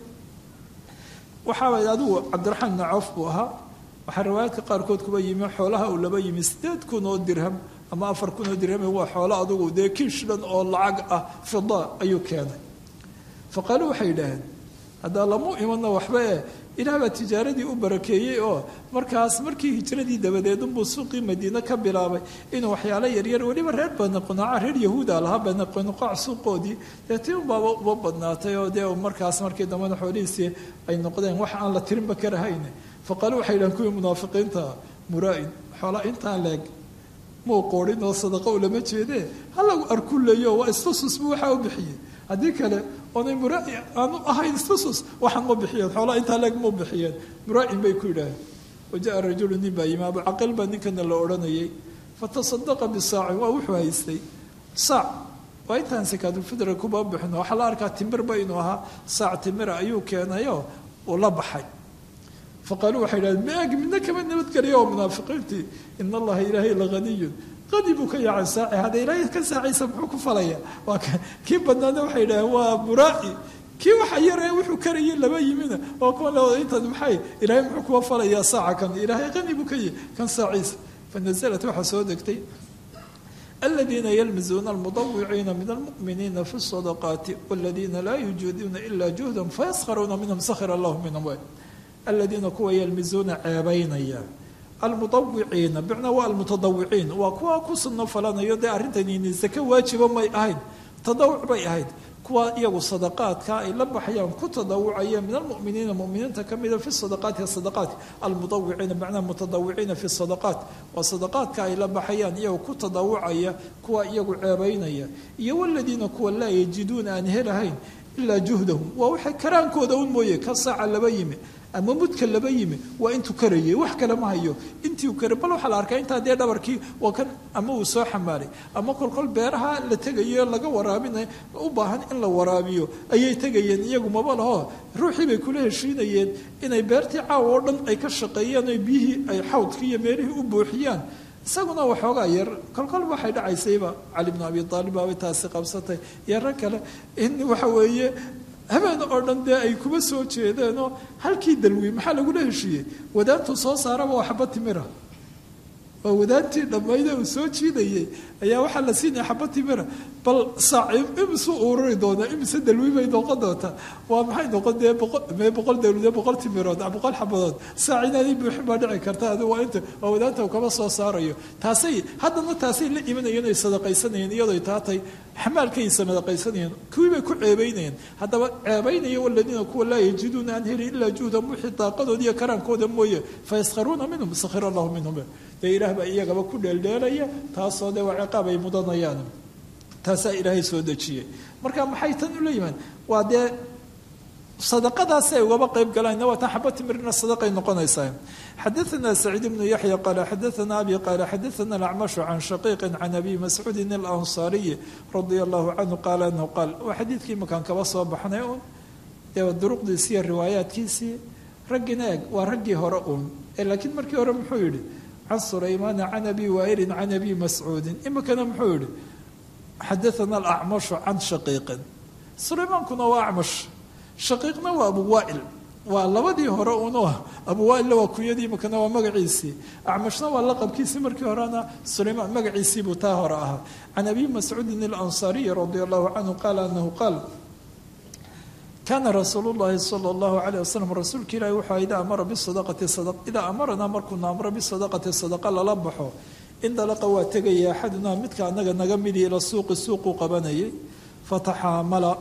waxaa way adigu cabdiraxmaan ibnu cawf buu ahaa waxaa riwaayaadka qaarkood kuba yimi xoolaha uu laba yimi sideed kun oo dirham ama afar kun oo dirham waa xoolo adigu dee kiishlan oo lacag ah fida ayuu keenay fa qaaluu waxay yidhaaheen haddaa lamu imanna waxba eh ilaah baa tijaaradii u barakeeyey oo markaas markii hijradii dabadeed unbuu suuqii madiine ka bilaabay inuu waxyaalo yaryar weliba reer baniqunaaca reer yahuuda lahaa baniqunqaac suuqoodii dee tii unbaaba uba badnaatay oo dee markaas markii dambena xoolihiisii ay noqdeen wax aan la tirinba karahayn fa qaaluu waxay yidhahen kuwii munaafiqiinta muraa-in xoolaa intaan leeg muu qoorin oo sadaqa u lama jeedee halagu arkuleeyo waa istasus buu waxaa u bixiyey haddii kale oonay muraa-i aanu ahayn istasus waxaan ma bixiyeen xoolaa intaa leeg ma bixiyeen muraa-in bay ku yidhaaheen waja-a rajulu nin baa yimi abucaqil baa ninkana la odhanayay fatasadaqa bisaacin waa wuxuu haystay saac waa intaan sakaatulfidra kuba bixino waxaa la arkaa timirba inuu ahaa saac timira ayuu keenayo uu la baxay faqaaluu waxay idhahdeen maag midna kama nabadgeliya oo munaafiqiintii in allaha ilaahay lahaniyun qadi buu ka yaacay saaci hadda ilaahay ka saacaysa muxuu ku falaya waa kii badnaana waxay idhaheen waa buraaci kii waxa yaree wuxuu karayay laba yimina oo kuwa la intaad maxay ilaahay muxuu kuwa falayaa saaca kan ilaahay qani buu ka yahay kan saaciisa fanazalat waxaa soo degtay الذين يلمزون المطوعين من المؤمنين في الصدقات والذين لا يجودون إلا جهدا فيسخرون منهم سخر الله منهم الذين كوا يلمزون عيبينيا المطوعين بمعنى والمتضوعين وكوا كسن فلان يدي أرنتني الزكاة واجبة ما أهين تضوع بي أهين kuwa iyagu sadaqaadka ay la baxayaan ku tadawucaya min almuminiina muminiinta ka mida fi sadaqaati sadaqaat almudawiciina macnaha mutadawiciina fi sadaqaat waa sadaqaadka ay la baxayaan iyagu ku tadawucaya kuwa iyagu ceebaynaya iyo waladiina kuwa laa yajiduuna aan helahayn ilaa juhdahum waa waxay karaankooda un mooye ka saaca laba yimi ama mudka laba yimi waa intuu karayay wax kale ma hayo intii uu karay bal waxaa la arkaa intaa dee dhabarkii waa kan ama uu soo xamaaray ama kolkol beeraha la tegayo laga waraabinay u baahan in la waraabiyo ayay tegayeen iyagu maba laho ruuxii bay kula heshiinayeen inay beertii caawa oo dhan ay ka shaqeeyaan o biyihii ay xawdkii iyo meelihii u buuxiyaan isaguna waxoogaa yar kolkol waxay dhacaysayba cali bnu abi aalib baabay taasi qabsatay iyo rag kale in waxa weeye habeen oo dhan dee ay kuma soo jeedeenoo halkii dalwi maxaa lagula heshiiyey wadaantuu soo saaraba waa xaba timira oo wadaantii dhammayde uu soo jiidayay ayaa waxaa la siinaya xaba timira bal saac imisu ururi doonaa imise dalwi bay noqon doontaa waa maxay noqon dee mee boqol dawlade boqol timirood boqol xabadood saac inaanay buuxin baa dhici karta adi waa inta waa wadaanta uu kama soo saarayo taasay haddana taasay la imanayeen ay sadaqaysanayeen iyadoo taatay xamaalkay sadaqaysanayeen kuwii bay ku ceebaynayeen haddaba ceebaynaya waladiina kuwa laa yajiduuna aan helin ilaa juhdan wixii daaqadooda iyo karaankooda mooye fayaskharuuna minhum sakhira allahu minhum dee ilaah baa iyagaba ku dheeldheelaya taasoo dee waa ciqaab ay mudanayaan taasaa ilaahay soo dejiyey marka maxay tan ula yimaan waa dee sadaqadaasi ay ugaba qayb galaan waa tan xaba timirna sadaqay noqonaysaa xadaثana saciid bnu yaxya qaala xadaثana abi qaala xadaثana alacmashu can shaqiiqi can abi mascuudin alansaariyi radia allahu canhu qaala anahu qaal waa xadiidkii imakaan kaba soo baxnay un dee duruqdiisi iyo riwaayaadkiisii raggina eeg waa raggii hore un laakiin markii hore muxuu yidhi can sulaymaana can abi waailin can abi mascuudin imikana muxuu yihi xadaana alacmashu can shaqiiqin sulaymaankuna waa acmash shaqiiqna waa abu waail waa labadii hore uno abu waailna waa kunyadii imikana waa magaciisii acmashna waa laqabkiisii markii horena sulaymaan magaciisii buu taa hore ahaa can abi mascuudin alansaariyi radia allahu canhu qaala anahu qaal kaana rasuulu llahi sala allahu alayh wasalam rasuulka ilahi wuxuu idaa amara bisadaqati idaa amaranaa markuuna amro bisadaqati sadaqa lala baxo indalaqa waa tegaya axadunaa midka anaga naga midi ila suuqi suuquu qabanayay fataxaamala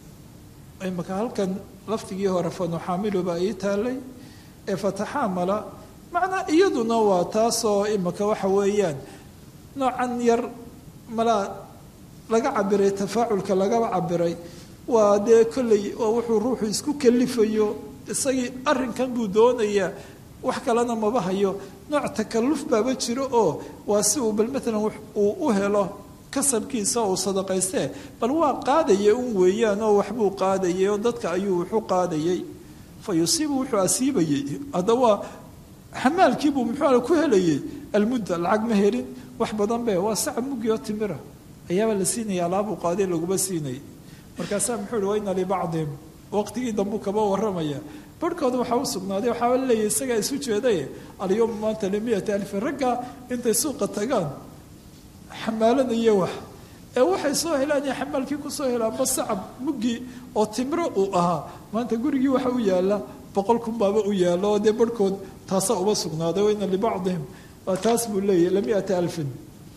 imaka halkan laftigii hore fanuxaamilu baa ii taalay ee fataxaamala macnaa iyaduna waa taasoo imaka waxa weeyaan noocan yar malaa laga cabiray tafaaculka lagaba cabiray waa dee kolley waa wuxuu ruuxu isku kalifayo isagii arrinkan buu doonayaa wax kalena maba hayo nooc takalluf baaba jiro oo waa si uu bal maalan uu u helo kasabkiisa uu sadaqaystee bal waa qaadaya un weeyaan oo waxbuu qaadayay oo dadka ayuu wuxu qaadayay fa yusiibu wuxuu asiibayey hadda waa xamaalkiibuu muxuu ku helayay almudda lacag ma helin wax badan be waa sacab muggi oo timira ayaaba la siinaya alaabuu qaaday laguma siinayay markaasaa muxuu ihi waina libacdihim waqtigii dambuu kaba warramaya barhkooda waxaa u sugnaaday waxaaba laleeyahy isagaa isu jeedaye alyowma maanta limiyati alfin raggaa intay suuqa tagaan xamaalanaya wax ee waxay soo helaan iyo xamaalkii kusoo helaanba sacab muggii oo timro uu ahaa maanta gurigii waxa u yaala boqol kun baaba u yaalo oo dee barhkood taasaa uba sugnaaday waina libacdihim waa taas buu leeyahy lamiati alfin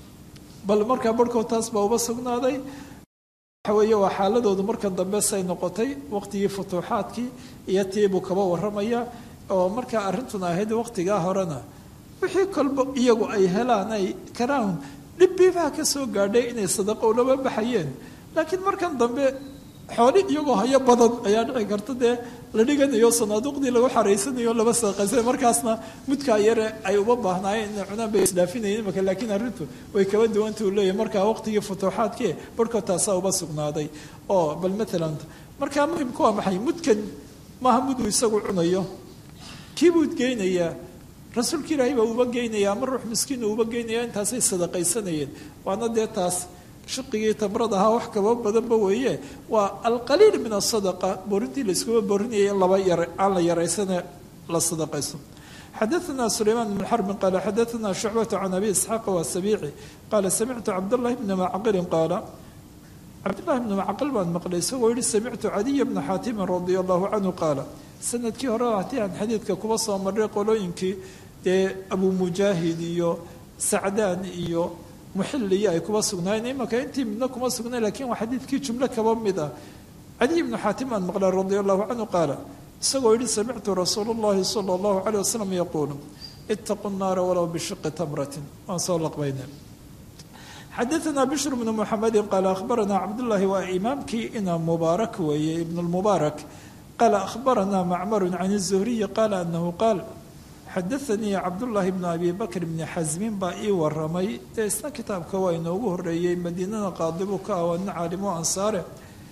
bal markaa barhkood taas baa uba sugnaaday waxa weeye waa xaaladoodu markan dambe say noqotay waqtigii futuuxaadkii iyo tiibuu kaba warramaya oo markaa arrintuna ahayd waqtigaa horena wixii kolba iyagu ay helaan ay karaan dhibbiibaha ka soo gaadhay inay sadaqo ulaba baxayeen laakiin markan dambe xooli iyagoo hayo badan ayaa dhici karta dee la dhiganayo sanaaduuqdii lagu xaraysanayo laba sadaqaysa markaasna mudkaa yare ay uma baahnaayeen inay cunaan bay isdhaafinayeen imaka laakiin arrintu way kaba duwanta uu leeyahy markaa waqtigii futuuxaadkii barhkood taasaa uba sugnaaday oo bal maalan markaa muhimku waa maxay mudkan maaha muduu isagu cunayo kii buu geynayaa rasuulka ilaahay baa uba geynaya ama ruux miskiin uba geynaya intaasay sadaqaysanayeen waana dee taas shiqigii tamrad ahaa wax kaba badanba weeye waa alqaliil min asadaqa boorintii layskuba boorinaya in laba yar aan la yaraysane la sadaqayso xadaثna سlayman بن xرb qal xadaثna شhucbaة can abi isxaaq wasabici qaala samictu cabdالlahi bna macqilin qaala cabdالlahi bna macqil baan maqlay isagoo yihi samictu cadiya bna xaatimin radi allahu canhu qaala sanadkii hore hatii aan xadiidka kuba soo maray qolooyinkii dee abu mujaahid iyo sacdaan iyo muxiliyo ay kuba sugnaayeen imaka intii midna kuma sugnay lakin waa xadiidkii jumlo kaba mid ah cadiy bnu xaatim baan maqlay radi allahu canhu qaala isagoo yihi samictu rasuul اllahi salى اllahu عalيه wasalam yaquulu itaquu الnaara walow bishiqi tamratin waan soo laqbayna xadaثna bishr bnu muxamedi qaala akhbarana cabdullahi waa imaamkii ina mubaarak weeye ibn اlmubaarak qaala akhbarana macmaru can الzuhriyi qaala anahu qaal xadaanii cabdullaahi bnu abi bakr bni xasmin baa ii waramay dee isna kitaabka waa inoogu horeeyey madiinada qaadibu ka ah waana caalimo ansaare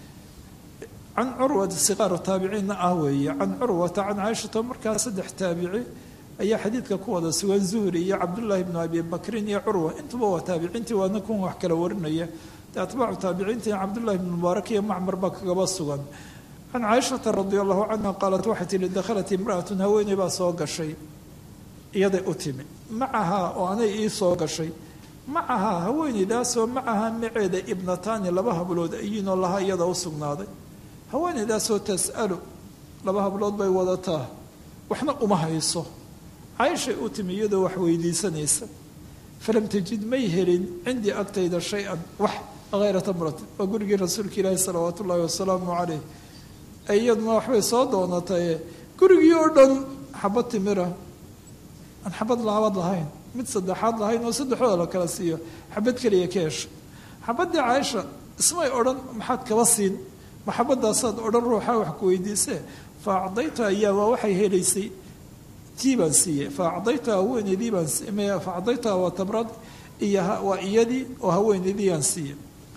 can curwata siqaaru taabiciinna ah weeye can curwata can caaishata markaa saddex taabici ayaa xadiidka ku wada sugan zuhri iyo cabdullaahi bnu abi bakrin iyo curwa intuba waa taabiciintii waana kun wax kala warinaya dee atbaacu taabiciintii cabdullahi bnu mubaarak iyo macmar baa kagaba sugan can caaishata radi allahu canha qaalat waxay tihi dakhalat imra'atun haweeney baa soo gashay iyaday u timi macahaa oo anay ii soo gashay macahaa haweeneydaasoo macahaa maceeda ibnataani laba hablood ayiinoo laha iyada u sugnaaday haweeneydaasoo tas'alu laba hablood bay wadataa waxna uma hayso caaishay u timi iyadoo wax weydiisanaysa falam tajid may helin cindii agtayda shay-an wax hayra tamratin waa gurigii rasuulka ilaahi salawaatu ullaahi wasalaamu caleyh iyaduna waxbay soo doonataye gurigii oo dhan xabad timira aan xabad laabad lahayn mid saddexaad lahayn oo saddexdooda la kala siiyo xabad keliya ka hesha xabaddii caaisha ismay odhan maxaad kaba siin maxabadaasaad odhan ruuxa wax ku weydiisee fa acdaytu ayaa waa waxay helaysay tii baan siiyey fa acdaytu haweeneydii baan fa acdaytuha waa tabrad iyo waa iyadii oo haweeneydii aan siiyey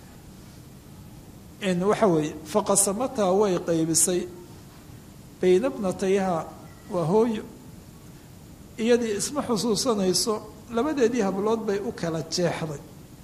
waxa weeye faqasamataa way qaybisay bayna bnatayha waa hooyo iyadii isma xusuusanayso labadeedii hablood bay u kala jeexday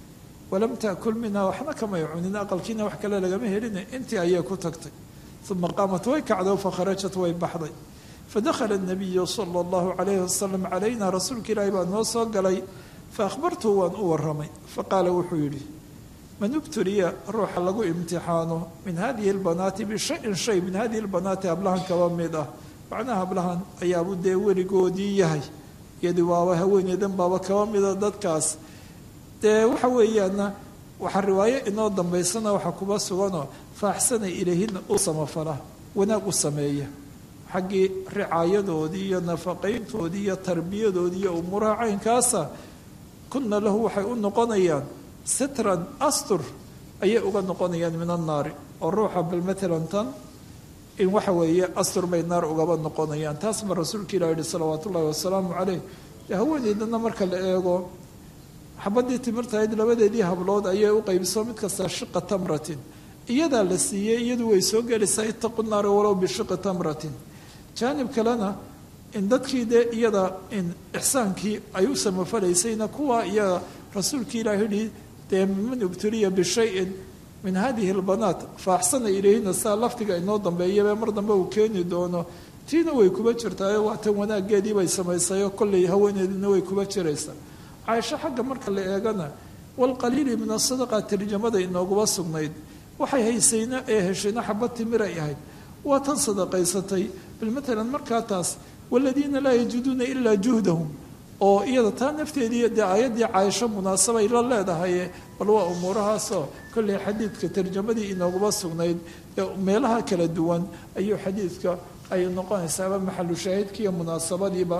walam taakul minha waxna kamay cunin aqalkiina wax kale lagama helina intii ayay ku tagtay uma qaamat way kacdo fakharajat way baxday fadakhala الnabiyu sala اllahu calayhi wasalam calayna rasuulka ilaahi baa noo soo galay faahbartuhu waan u waramay faqaala wuxuu yidhi man ubtuliya ruuxa lagu imtixaano min hadihi اlbanaati bishayin shay min hadihi اlbanaati hablahan kaba mid ah macnaha hablahan ayaabu dee weligoodii yahay iyadii waaba haweeneydan baaba kaba mida dadkaas dee waxa weeyaana waxaa riwaayo inoo dambaysana waxaa kuba suganoo faaxsana ilayhina u samafala wanaag u sameeya xaggii ricaayadoodii iyo nafaqayntoodii iyo tarbiyadoodii iyo umuuraha caynkaasa kunna lahu waxay u noqonayaan sitran astur ayay uga noqonayaan min annaari oo ruuxa bal matalan tan in waxa weeye astur bay naar ugaba noqonayaan taas ba rasuulka ilah yihi salawaatu ullahi wasalaamu caleyh dee haweeneydana marka la eego xabadii timirtahayd labadeedii hablood ayay u qaybiso mid kasta shiqa tamratin iyadaa la siiyey iyadu way soo gelaysaa itaqu naara walow bishiqi tamratin jaanib kalena in dadkii dee iyada in ixsaankii ay u samafalaysayna kuwa iyada rasuulkii ilaah yihi dee man ubtuliya bishayin min hadihi lbanaat fa axsana ilayhina saa lafdiga inoo dambeeyabe mar dambe uu keeni doono tiina way kuba jirtaayo waa tan wanaageedii bay samaysayo kolley haweeneedina way kuba jiraysaa caaisho xagga marka la eegana walqaliili min asadaqa tarjamada inooguba sugnayd waxay haysayna ee heshayna xabad timiray ahayd waa tan sadaqaysatay bal matalan markaa taas waladiina laa yajiduuna ilaa juhdahum oo iyada taa nafteedii dee aayaddii caaisho munaasabay la leedahaye bal waa umuurahaasoo kolley xadiidka tarjamadii inooguba sugnayd meelaha kala duwan ayuu xadiidka ay noqonaysaaba maxalu shaahidkiiyo munaasabadiiba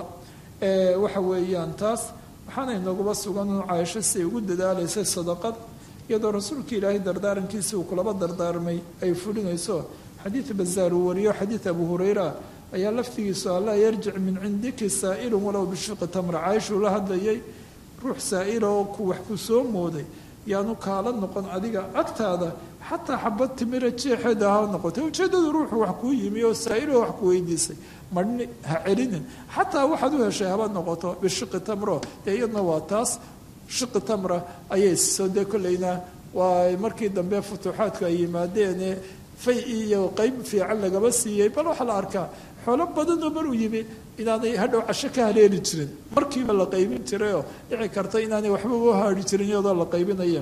waxa weeyaan taas waxaana inooguba sugan caaisho siay ugu dadaalaysay sadaqad iyadoo rasuulka ilaahay dardaarankiisi uu kulaba dardaarmay ay fulinayso xadiid bazaar uu wariyo xadiid abu hurayra ayaa laftigiisu allaa yarjic min cindiki saa'ilun walow bishiqi tamra caaishuu la hadlayay ruux saa'ila oo ku wax ku soo mooday yaanu kaala noqon adiga agtaada xataa xabad timira jeexeeda ha noqotay ujeeddadu ruuxu wax kuu yimi oo saa'iloo wax ku weydiisay marhni ha celinin xataa waxaad u heshay haba noqoto bishiqi tamro dee iyadna waa taas shiqi tamra ayay soo dee kollayna waa markii dambe futuuxaadku ay yimaadeene fay iyo qeyb fiican lagaba siiyey bal waxaa la arkaa xoolo badanoo maruu yimi inaanay hadhow casho ka haleeli jirin markiiba la qaybin jirayoo dhici karta inaanay waxba u haari jirin iyadoo la qaybinaya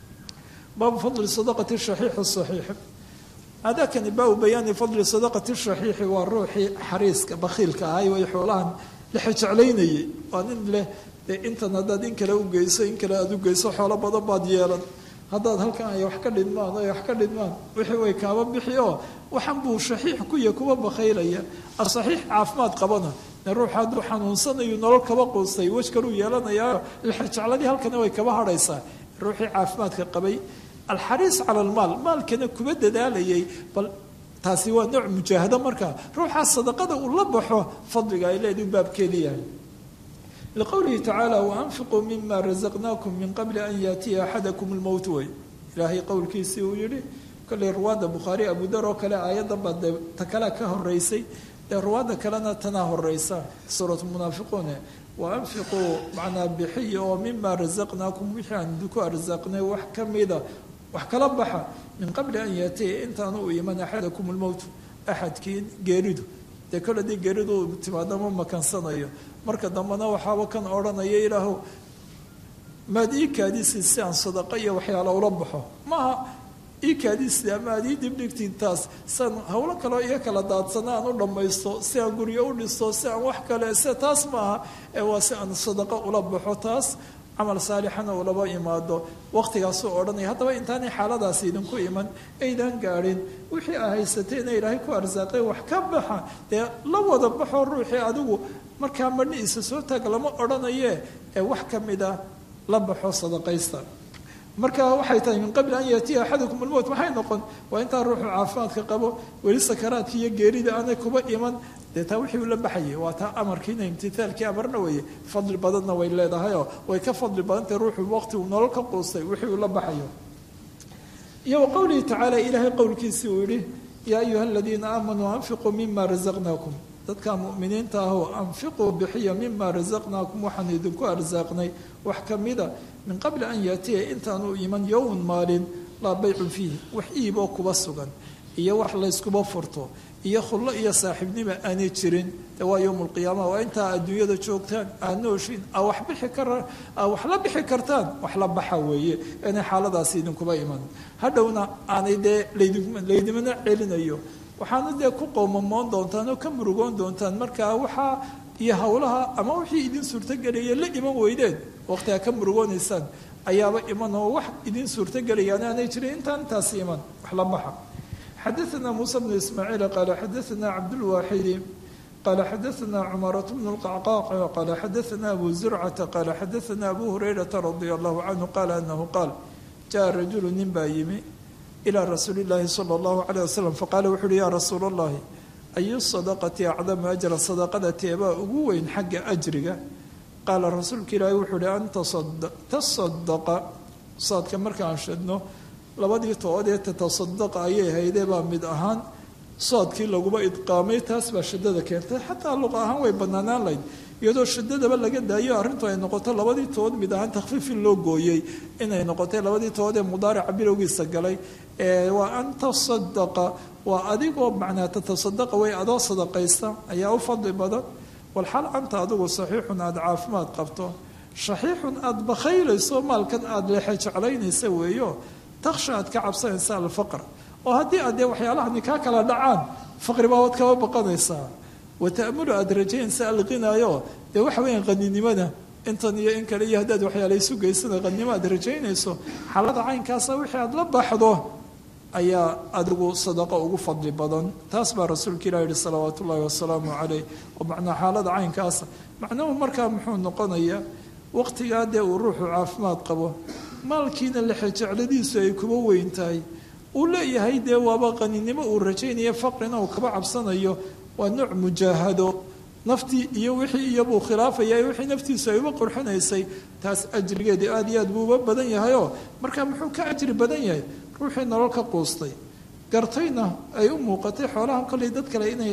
baabu fadli sadaqati shaxiixi saxiix adakani baabu bayaani fadli sadaqati shaxiixi waa ruuxii xariiska bakhiilka ahay way xoolahan lexe jeclaynayay waa nin leh dee intan haddaad in kale u geyso in kale aada u geyso xoolo badan baad yeelan haddaad halkan ay wax ka dhidmaan ay wax ka dhidmaan wixii way kaaba bixi oo waxan buu shaxiix ku ya kuba bakhaylaya asaxiix caafimaad qabana ne ruux hadduu xanuunsanayo nolol kaba quustay wej kaluu yeelanayaa lexejecladii halkana way kaba hadhaysaa ruuxii caafimaadka qabay alxariis cala almaal maalkana kuba dadaalayay bal taasi waa nooc mujaahado markaa ruuxaa sadaqada uu la baxo fadliga ay leedahay baabkeeda yahay liqowlihi tacaala waanfiquu mima razaqnaakum min qabli an yaatiya axadakum lmowt wey ilaahay qowlkiisii uu yihi kolley ruwaadda bukhaari abudar oo kale aayadda baa dee ta kale ka horeysay dee ruwaadda kalena tanaa horeysa suuratu munaafiquune waanfiquu macnaa bixiya oo mima razaqnaakum wixii aan idinku arsaaqnay wax ka mida wax kala baxa min qabli an yaatiya intaanu u iman axadakum lmowt axadkii geeridu dee kol haddii geeridu timaado ma makansanayo marka dambena waxaaba kan odhanaya ilaahu maad ii kaadisi si aan sadaqo iyo waxyaala ula baxo maaha ii kaadisi ama aad ii dibdhigtiin taas siaan hawlo kaleo iyo kala daadsana aan u dhammaysto si aan guryo u dhisto si aan wax kale se taas maaha ee waa si aan sadaqo ula baxo taas camal saalixana ulaba imaado waqtigaasuu odhanaya haddaba intaanay xaaladaasi idinku iman aydan gaadhin wixii aa haysateena ilaahay ku arsaaqay wax ka baxa dee la wada baxo ruuxii adigu markaa madhi isa soo taag lama odhanaye ee wax ka mida la baxo sadaqaysta marka waxay tahay min qabli an yaatiya axadakum almowt maxay noqon waa intaa ruuxu caafimaadka qabo weli sakaraadka iyo geerida aanay kuba iman dee taa wixii uu la baxayay waa taa amarkiina imtithaalkii amarna weeye fadli badanna way leedahayoo way ka fadli badantahay ruuxu waqti uu nolol ka quustay wixii uu la baxayo iyo wa qowlihi tacaala ilaahay qowlkiisii uu yihi yaa ayuha aladiina aamanuu anfiquu mima razaqnaakum dadka mu'miniinta ahoo anfiquu bixiya mima razaqnaakum waxaan idinku arsaaqnay wax ka mida min qabli an yaatiya intaanu iman yowman maalin laa baycun fiihi wax iiboo kuba sugan iyo wax layskuba furto iyo khullo iyo saaxiibnima aanay jirin de waa yowm lqiyaama waa intaa adduunyada joogtaan aad nooshiin aa wax bixi kara aa wax la bixi kartaan wax la baxa weeye inay xaaladaasi idinkuba iman hadhowna aanay dee laydimana celinayo waxaana dee ku qowmamoon doontaan oo ka murugoon doontaan markaa waxaa iyo howlaha ama wixii idin suurtogelaya la iman weydeen waqtigaa ka murugoonaysaan ayaaba iman oo wax idin suurtogelayaan aanay jirin intaan intaasi iman wax la baxa xadaثna muسى بن ismاعيiل qال xadaثna cabdالواxidi qال xadaثna cmaraة بن الqعqاq qال xadaثna abu زurcةa qال xadaثna abu هurayرaةa رadي الlah عanه qال أنه qاal jaءa rajul nin baa yimi ilى rasuuli الlahi slى الlah عليه وsلم faqaala wuxu uhi ya rasuul الlahi ayu الصadqةi acdamu أjra sadaqada teebaa ugu weyn xagga أjriga qaala rasuulka ilaahi wuxuu uhi an taصadaqa saadka markaan shadno labadii tood ee tatasadaqa ayay haydee baa mid ahaan soodkii laguma idqaamay taas baa shadada keentay xataa luqa ahaan way banaanaan layd iyadoo shadadaba laga daayo arrintu ay noqoto labadii tood mid ahaan takhfiifin loo gooyey inay noqotay labadii tood ee mudaarica bilowgiisa galay waa an tasadaqa waa adigoo macnaa tatasadaqa way adoo sadaqaysta ayaa u fadli badan walxal anta adigu saxiixun aada caafimaad qabto shaxiixun aada bakhaylayso maalkan aada leexe jeclaynaysa weeyo taksha aad ka cabsanaysa alfaqr oo haddii aad dee waxyaalahani kaa kala dhacaan faqri baa waad kaba baqanaysaa wa ta'mulu aada rajaynaysa alqinaayo dee waxa weeyaan qaninimada intan iyo in kale iyo haddaad waxyaala isu geysana qanimo aad rajaynayso xaalada caynkaasa wixii aada la baxdo ayaa adigu sadaqo ugu fadli badan taas baa rasuulka ilah yihi salawaat ullaahi wasalaamu caleyh oo macnaa xaalada caynkaasa macnuhu markaa muxuu noqonayaa waqtigaa dee uu ruuxu caafimaad qabo maalkiina lexejecladiisu ay kuba weyn tahay uu leeyahay dee waaba qaninimo uu rajaynaya faqrina uu kaba cabsanayo waa nooc mujaahado naftii iyo wixii iyobuu khilaafaya wixii naftiisu ay uba qurxinaysay taas ajrigeedii aada iyo aad buu uba badan yahayoo markaa muxuu ka ajri badan yahay ruuxii nolol ka quustay gartayna ay u muuqatay xoolahan kollay dad kale inay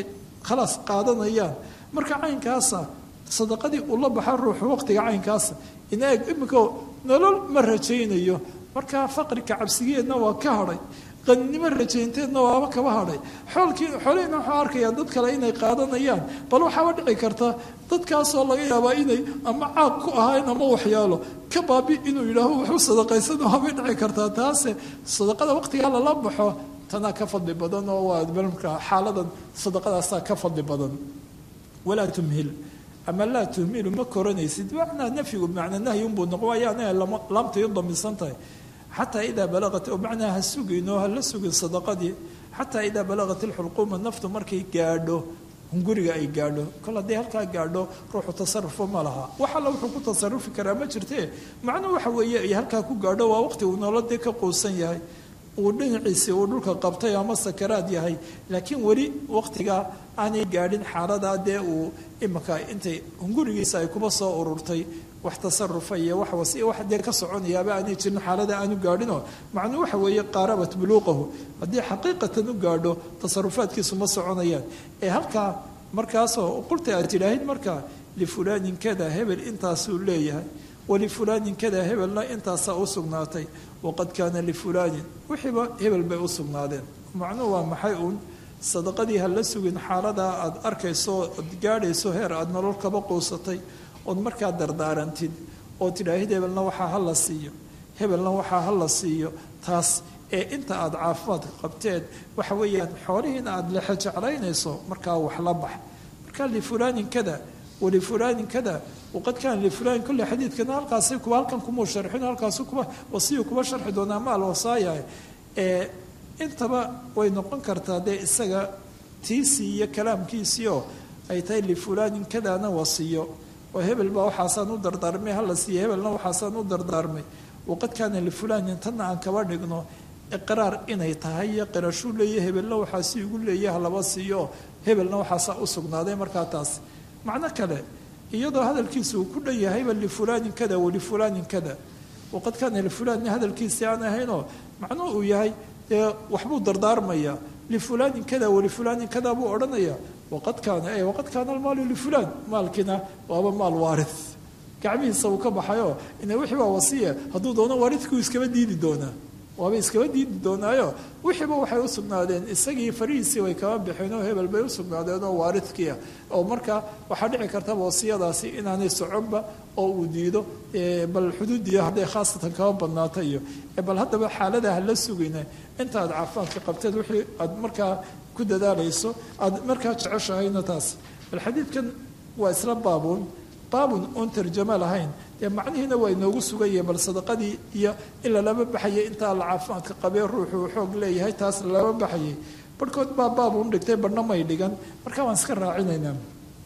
khalaas qaadanayaan marka caynkaasa sadaqadii uu la baxa ruuxu waqtiga caynkaasa ina eg iminka nolol ma rajaynayo markaa faqriga cabsigeedna waa ka hadhay qaninimo rajaynteedna waaba kaba hadhay xoolkii xoolihiina waxuu arkayaa dad kale inay qaadanayaan bal waxaaba dhici karta dadkaasoo laga yaabaa inay ama caaq ku ahayn ama waxyaalo ka baabi inuu yidhaaho waxu sadaqaysana waabay dhici kartaa taase sadaqada waqtigaa lala baxo tanaa ka fadli badan oo waa marka xaaladan sadaqadaasaa ka fadli badan walaa tumhil ama laa tuhmilu ma koranaysid macnaa nafyigu bimacnaa nahyi unbuu noqon waayo anaga laamtay u damisan tahay xataa idaa balaqat oo macnaa ha sugin oo ha la sugin sadaqadii xataa idaa balaqat ilxulquuma naftu markay gaadho hunguriga ay gaadho kol hadday halkaa gaadho ruuxu tasarufo ma laha wax alla wuxuu ku tasarufi karaa ma jirtee macnuu waxa weeye ay halkaa ku gaadho waa waqti uu nolodee ka quusan yahay uu dhinaciisii uu dhulka qabtay ama sakaraad yahay laakiin weli waqtigaa aanay gaadhin xaaladaa dee uu imika intay hungurigiisa ay kuba soo ururtay wax tasarufa iyo wax wasi wax dee ka soconayaaba aanay jirin xaalada aanu gaadhinoo macnuu waxa weeye qaarabat buluuqahu haddii xaqiiqatan u gaadho tasarufaadkiisu ma soconayaan ee halkaa markaasoo qulta aad tidhaahid markaa lifulaanin kada hebel intaasuu leeyahay walifulaanin kada hebelna intaasaa u sugnaatay waqad kaana lifulaanin wixiiba hebel bay u sugnaadeen macnuhu waa maxay uun sadaqadii ha la sugin xaaladaa aada arkayso ood gaadhayso heer aada nolol kaba quusatay ood markaa dardaarantid oo tidhaahid hebelna waxaa ha la siiyo hebelna waxaa ha la siiyo taas ee inta aada caafimaadka qabteed waxa weeyaan xoolihiina aada lexe jeclaynayso markaa wax la bax markaa lifulaanin kada walifulaanin kada waqad kaana lifulaanin kolle xadiidkana halkaasi kuba halkan kumuu sharxin halkaasi kuba wasiyu kuba sharxi doonaa maal wasaaya ee intaba way noqon kartaa dee isaga tiisii iyo kalaamkiisii oo ay tahay lifulaanin kadaana wasiyo oo hebel baa waxaasaan u dardaarmay hala siiya hebelna waxaasaan u dardaarmay waqad kaana lifulaanin tanna aan kaba dhigno iqraar inay tahay iyo qirashuu leeya hebelna waxaasi igu leeyaha laba siiyo hebelna waxaasaa u sugnaaday markaa taas macno kale iyadoo hadalkiisa uu ku dhan yahayba lifulaanin kada walifulaanin kada waqad kaana lifulaanin hadalkiisii aan ahaynoo macnuhu uu yahay dee waxbuu dardaarmayaa lifulaanin kada walifulaanin kada buu odhanayaa waqad kaana e waqad kaana almaalu lifulaan maalkiina waaba maal waarid gacmihiisa uu ka baxayoo ina wixii waa wasiya hadduu doono waaridkuu iskaba diidi doonaa waaba iskaba diidi doonaayo wixiiba waxay u sugnaadeen isagii farihiisii way kaba baxeen oo hebel bay u sugnaadeen oo waaridkiia oo marka waxaa dhici kartaba wasiyadaasi inaanay soconba oo uu diido bal xuduudiya hadday khaasatan kaba badnaata iyo bal haddaba xaalada ha la sugine inta aad caafimaadka qabteed wixii aad markaa ku dadaalayso aada markaa jeceshahayna taas bal xadiidkan waa isla baabuun baabun oon tarjamo lahayn dee macnihiina waa inoogu suganya bal sadaqadii iyo in lalaba baxayay intaa la caafimaadka qabee ruuxuu xoog leeyahay taas lalaba baxayay barhkood baa baabun dhigtay barhna may dhigan marka waan iska raacinaynaa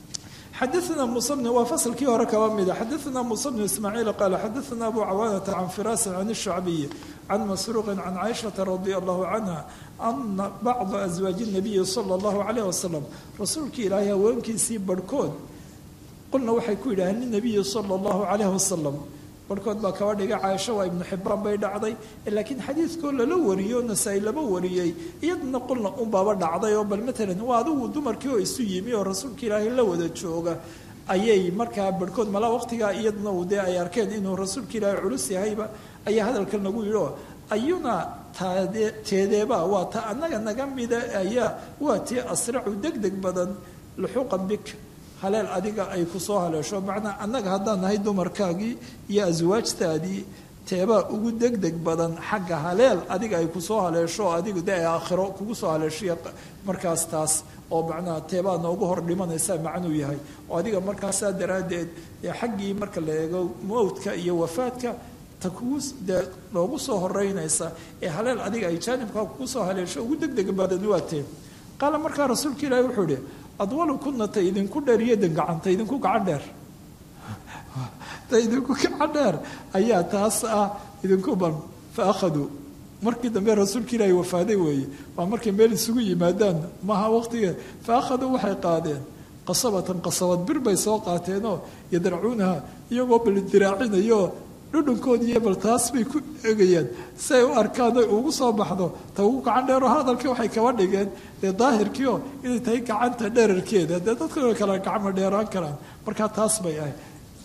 xadaثna musa bn waa faslkii hore kaba mida xadaثna musa bn ismaaciil qaala xadaثna abu cawaanata can firaasin can الshacbiyi can masruuqi can caaishaةa radi allahu canha ana bacda aswaaji الnabiyi salى اllahu calayh wasalam rasuulkii ilaahay haweenkiisii barhkood qulna waxay ku yidhaaheen linabiyi sala allahu calayhi wasalam barhkood baa kaba dhigay caaisho waa ibnu xibbaan bay dhacday laakiin xadiidkoo lala wariyo nasaa-i laba wariyey iyadana qulna unbaaba dhacday oo bal matalan waa adigu dumarkii oo isu yimi oo rasuulka ilaahay la wada jooga ayay markaa barhkood malaa waqtigaa iyaduna uu dee ay arkeen inuu rasuulka ilaahay culus yahayba ayaa hadalkan lagu yidhi oo ayuna taade teedeeba waa ta annaga naga mida ayaa waa tii asracu deg deg badan luxuuqan bik haleel adiga ay ku soo haleesho macnaa annaga haddaan nahay dumarkaagii iyo aswaajtaadii teebaa ugu degdeg badan xagga haleel adiga ay kusoo haleesho adigu de ay aakhiro kugu soo haleeshiya markaas taas oo macnaha teebaa noogu hor dhimanaysaa macnuu yahay oo adiga markaasaa daraaddeed xaggii marka la eego mowdka iyo wafaadka ta kugu dee noogu soo horeynaysa ee haleel adiga ay jaanibkaa kugu soo haleesho ugu degdeg badan waa tee qaala markaa rasuulka ilaahi wuxuu ihi adwalu kuna ta idinku dheer iyodan gacan ta idinku gacan dheer ta idinku gacan dheer ayaa taas ah idinku ban fa akhaduu markii dambe rasuulka ilaahi wafaaday weeye waa markay meel isugu yimaadaan maaha waqtiga fa akhaduu waxay qaadeen qasabatan qasabad bir bay soo qaateenoo yadracuunaha iyagoo baldiraacinayoo dhudhunkoodiiyo bal taas bay ku egayaan si ay u arkaan oy ugu soo baxdo ta ugu gacan dheero hadalkii waxay kaba dhigeen dee daahirkiio inay tahay gacanta dherarkeeda dee dadka way kala gacmo dheeraan karaan markaa taas bay ahayd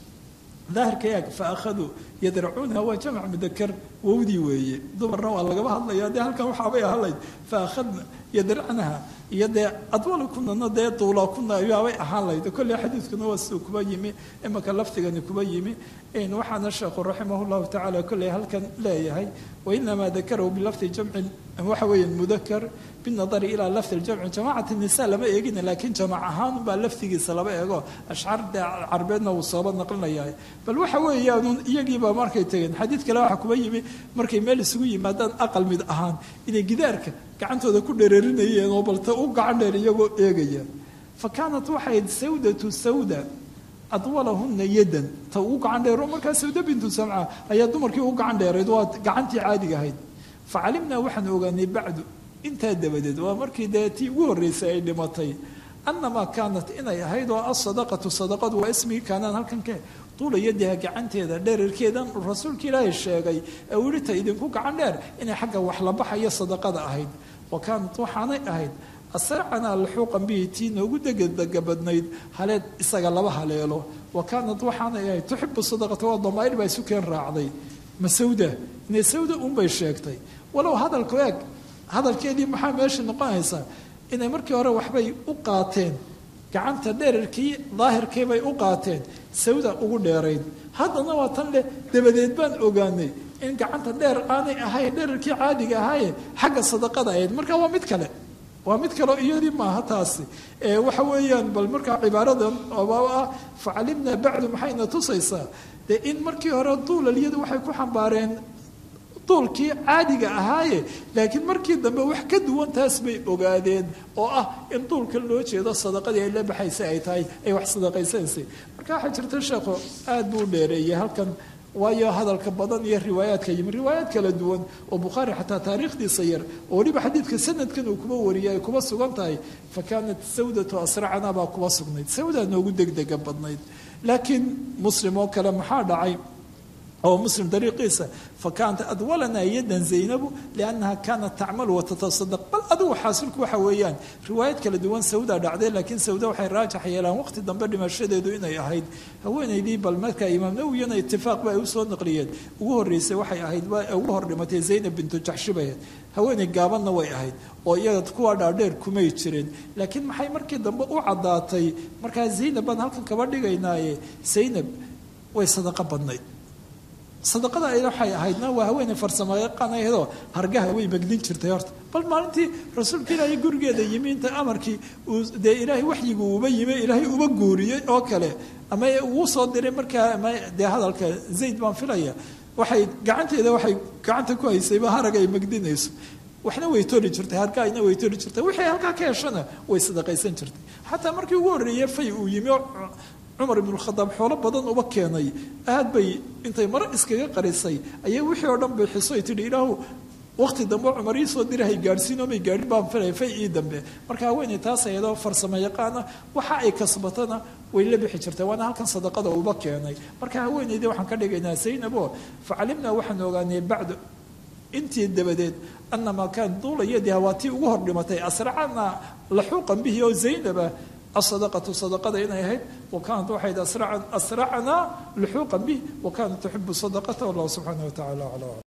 daahirka eeg fa akhaduu yadracuunha waa jamac mudakar wowdii weeye dumarna waa lagaba hadlaya dee halkan waxaabay ahalayd fa akhadna yadracnaha iyo dee adwala kunana dee duula kuna ayaabay ahaan lahayd kolley xadiidkuna waa siduu kuba yimi imaka laftigani kuba yimi waxaana sheekhu raximah llahu tacaala kolley halkan leeyahay wainamaa dakarahu bilafdi jamcin waxa weeye mudakar binadari ilaa lafdi ljamci jamacati nisa lama eegina laakiin jamac ahaan baa laftigiisa laba eego ashcaar dee carbeedna wuu sooba naqlinaya bal waxa weeyaan iyagiiba markay tegeen xadiid kale waxaa kuba yimi markay meel isugu yimaadaan aqal mid ahaan inay gidaarka gacantooda ku dhereerinayeen oo balta u gacan dheer iyagoo eegaya fa kaanat waxayd sawdatu sawda adwalahuna yadan ta ugu gacan dheero markaa sawda bintu samca ayaa dumarkii ugu gacan dheerayd waa gacantii caadiga ahayd fa calimnaa waxaan ogaanay bacdu intaa dabadeed waa markii dee tii ugu horreysay ay dhimatay annamaa kaanat inay ahayd oo asadaqatu sadaqadu waa ismigii kaanaan halkan ke tuula yadiha gacanteeda dherarkeedan rasuulka ilaahay sheegay ee uu yihi ta idinku gacan dheer inay xagga wax la baxayo sadaqada ahayd wa kaanat waxaanay ahayd asracanaa laxuuqan bihi tii noogu degedega badnayd haleed isaga laba haleelo wa kaanat waxaanay ahayd tuxibu sadaqata waa damaa'ir baa isu keen raacday ma sawda inay sawda unbay sheegtay walow hadalku eeg hadalkeedii maxaa meesha noqonaysaa inay markii hore waxbay u qaateen gacanta dherarkii daahirkii bay u qaateen sawda ugu dheerayd haddana waa tan leh dabadeed baan ogaanay in gacanta dheer aanay ahayn dherarkii caadiga ahaaye xagga sadaqada ahayd marka waa mid kale waa mid kaleo iyadii maaha taasi waxa weeyaan bal markaa cibaaradan oba ah facalimnaa bacdu maxayna tusaysaa dee in markii hore duulalyadu waxay ku xambaareen duulkii caadiga ahaaye laakiin markii dambe wax ka duwan taas bay ogaadeen oo ah in duulka loo jeedo sadaqadii ay la baxaysa ay tahay ay wax sadaqaysanaysay marka waxaa jirta sheekhu aada buu dheereeyay halkan waayo hadalka badan iyo riwaayaadka yimi riwaayaad kala duwan oo bukhaari xataa taariikhdiisa yar oo weliba xadiidka sanadkan uu kuba wariyay ay kuba sugan tahay fa kaanat sawdatu asracana baa kuba sugnayd sawdaa noogu degdega badnayd laakiin muslim oo kale maxaa dhacay oo muslim dariiqiisa fa kaanat adwalanaa yadan zaynabu liannaha kaanat tacmalu watatasadaq bal adigu xaasilku waxa weeyaan riwaayad kala duwan sawda dhacday laakiin sawda waxay raajax yeelaan waqti dambe dhimashadeedu inay ahayd haweenaydii bal marka imaam nawiyana itifaaq ba ay usoo naqliyeen ugu horreysay waxay ahayd ugu hor dhimatay zaynab bintu jaxshibaheed haweenay gaabanna way ahayd oo iyaga kuwa dhaadheer kumay jireen laakiin maxay markii dambe u caddaatay markaa zaynab baan halkan kaba dhigaynaaye zaynab way sadaqo badnayd sadaqada ay waxay ahaydna waa haweeney farsamo yaqaanayadoo hargaha way magdin jirtay horta bal maalintii rasuulka ilaahay gurigeeda yimi inta amarkii uu dee ilaahay waxyigu uba yimi ilaahay uba guuriyey oo kale ama uu soo diray markaa ama dee hadalka zayd baan filaya waxay gacanteeda waxay gacanta ku haysayba harag ay magdinayso waxna way toli jirtay hargaayna way toli jirtay wixii halkaa ka heshana way sadaqaysan jirtay xataa markii ugu horreeyey fay uu yimi cumar ibnu khadaab xoolo badan uba keenay aad bay intay maro iskaga qarisay ayay wixii oo dhan bixiso ay tidhi ilaahu waqti dambe cumar ii soo dirahay gaadhsiinoo may gaadhin baan filay fay ii dambe marka haweeney taas ayadoo farsamo yaqaana waxa ay kasbatana way la bixi jirtay waana halkan sadaqada uba keenay marka haweeneydii waxaan ka dhigaynaa zaynabo facalimnaa waxaan ogaanay bacdu intii dabadeed anamaa kaan duula yadiha waa tii ugu hor dhimatay asracana laxuuqan bihi oo zaynaba الصدقة صدقة إنها هيد وكانت واحد أسرع أسرعنا لحوقا به وكانت تحب الصدقة والله سبحانه وتعالى على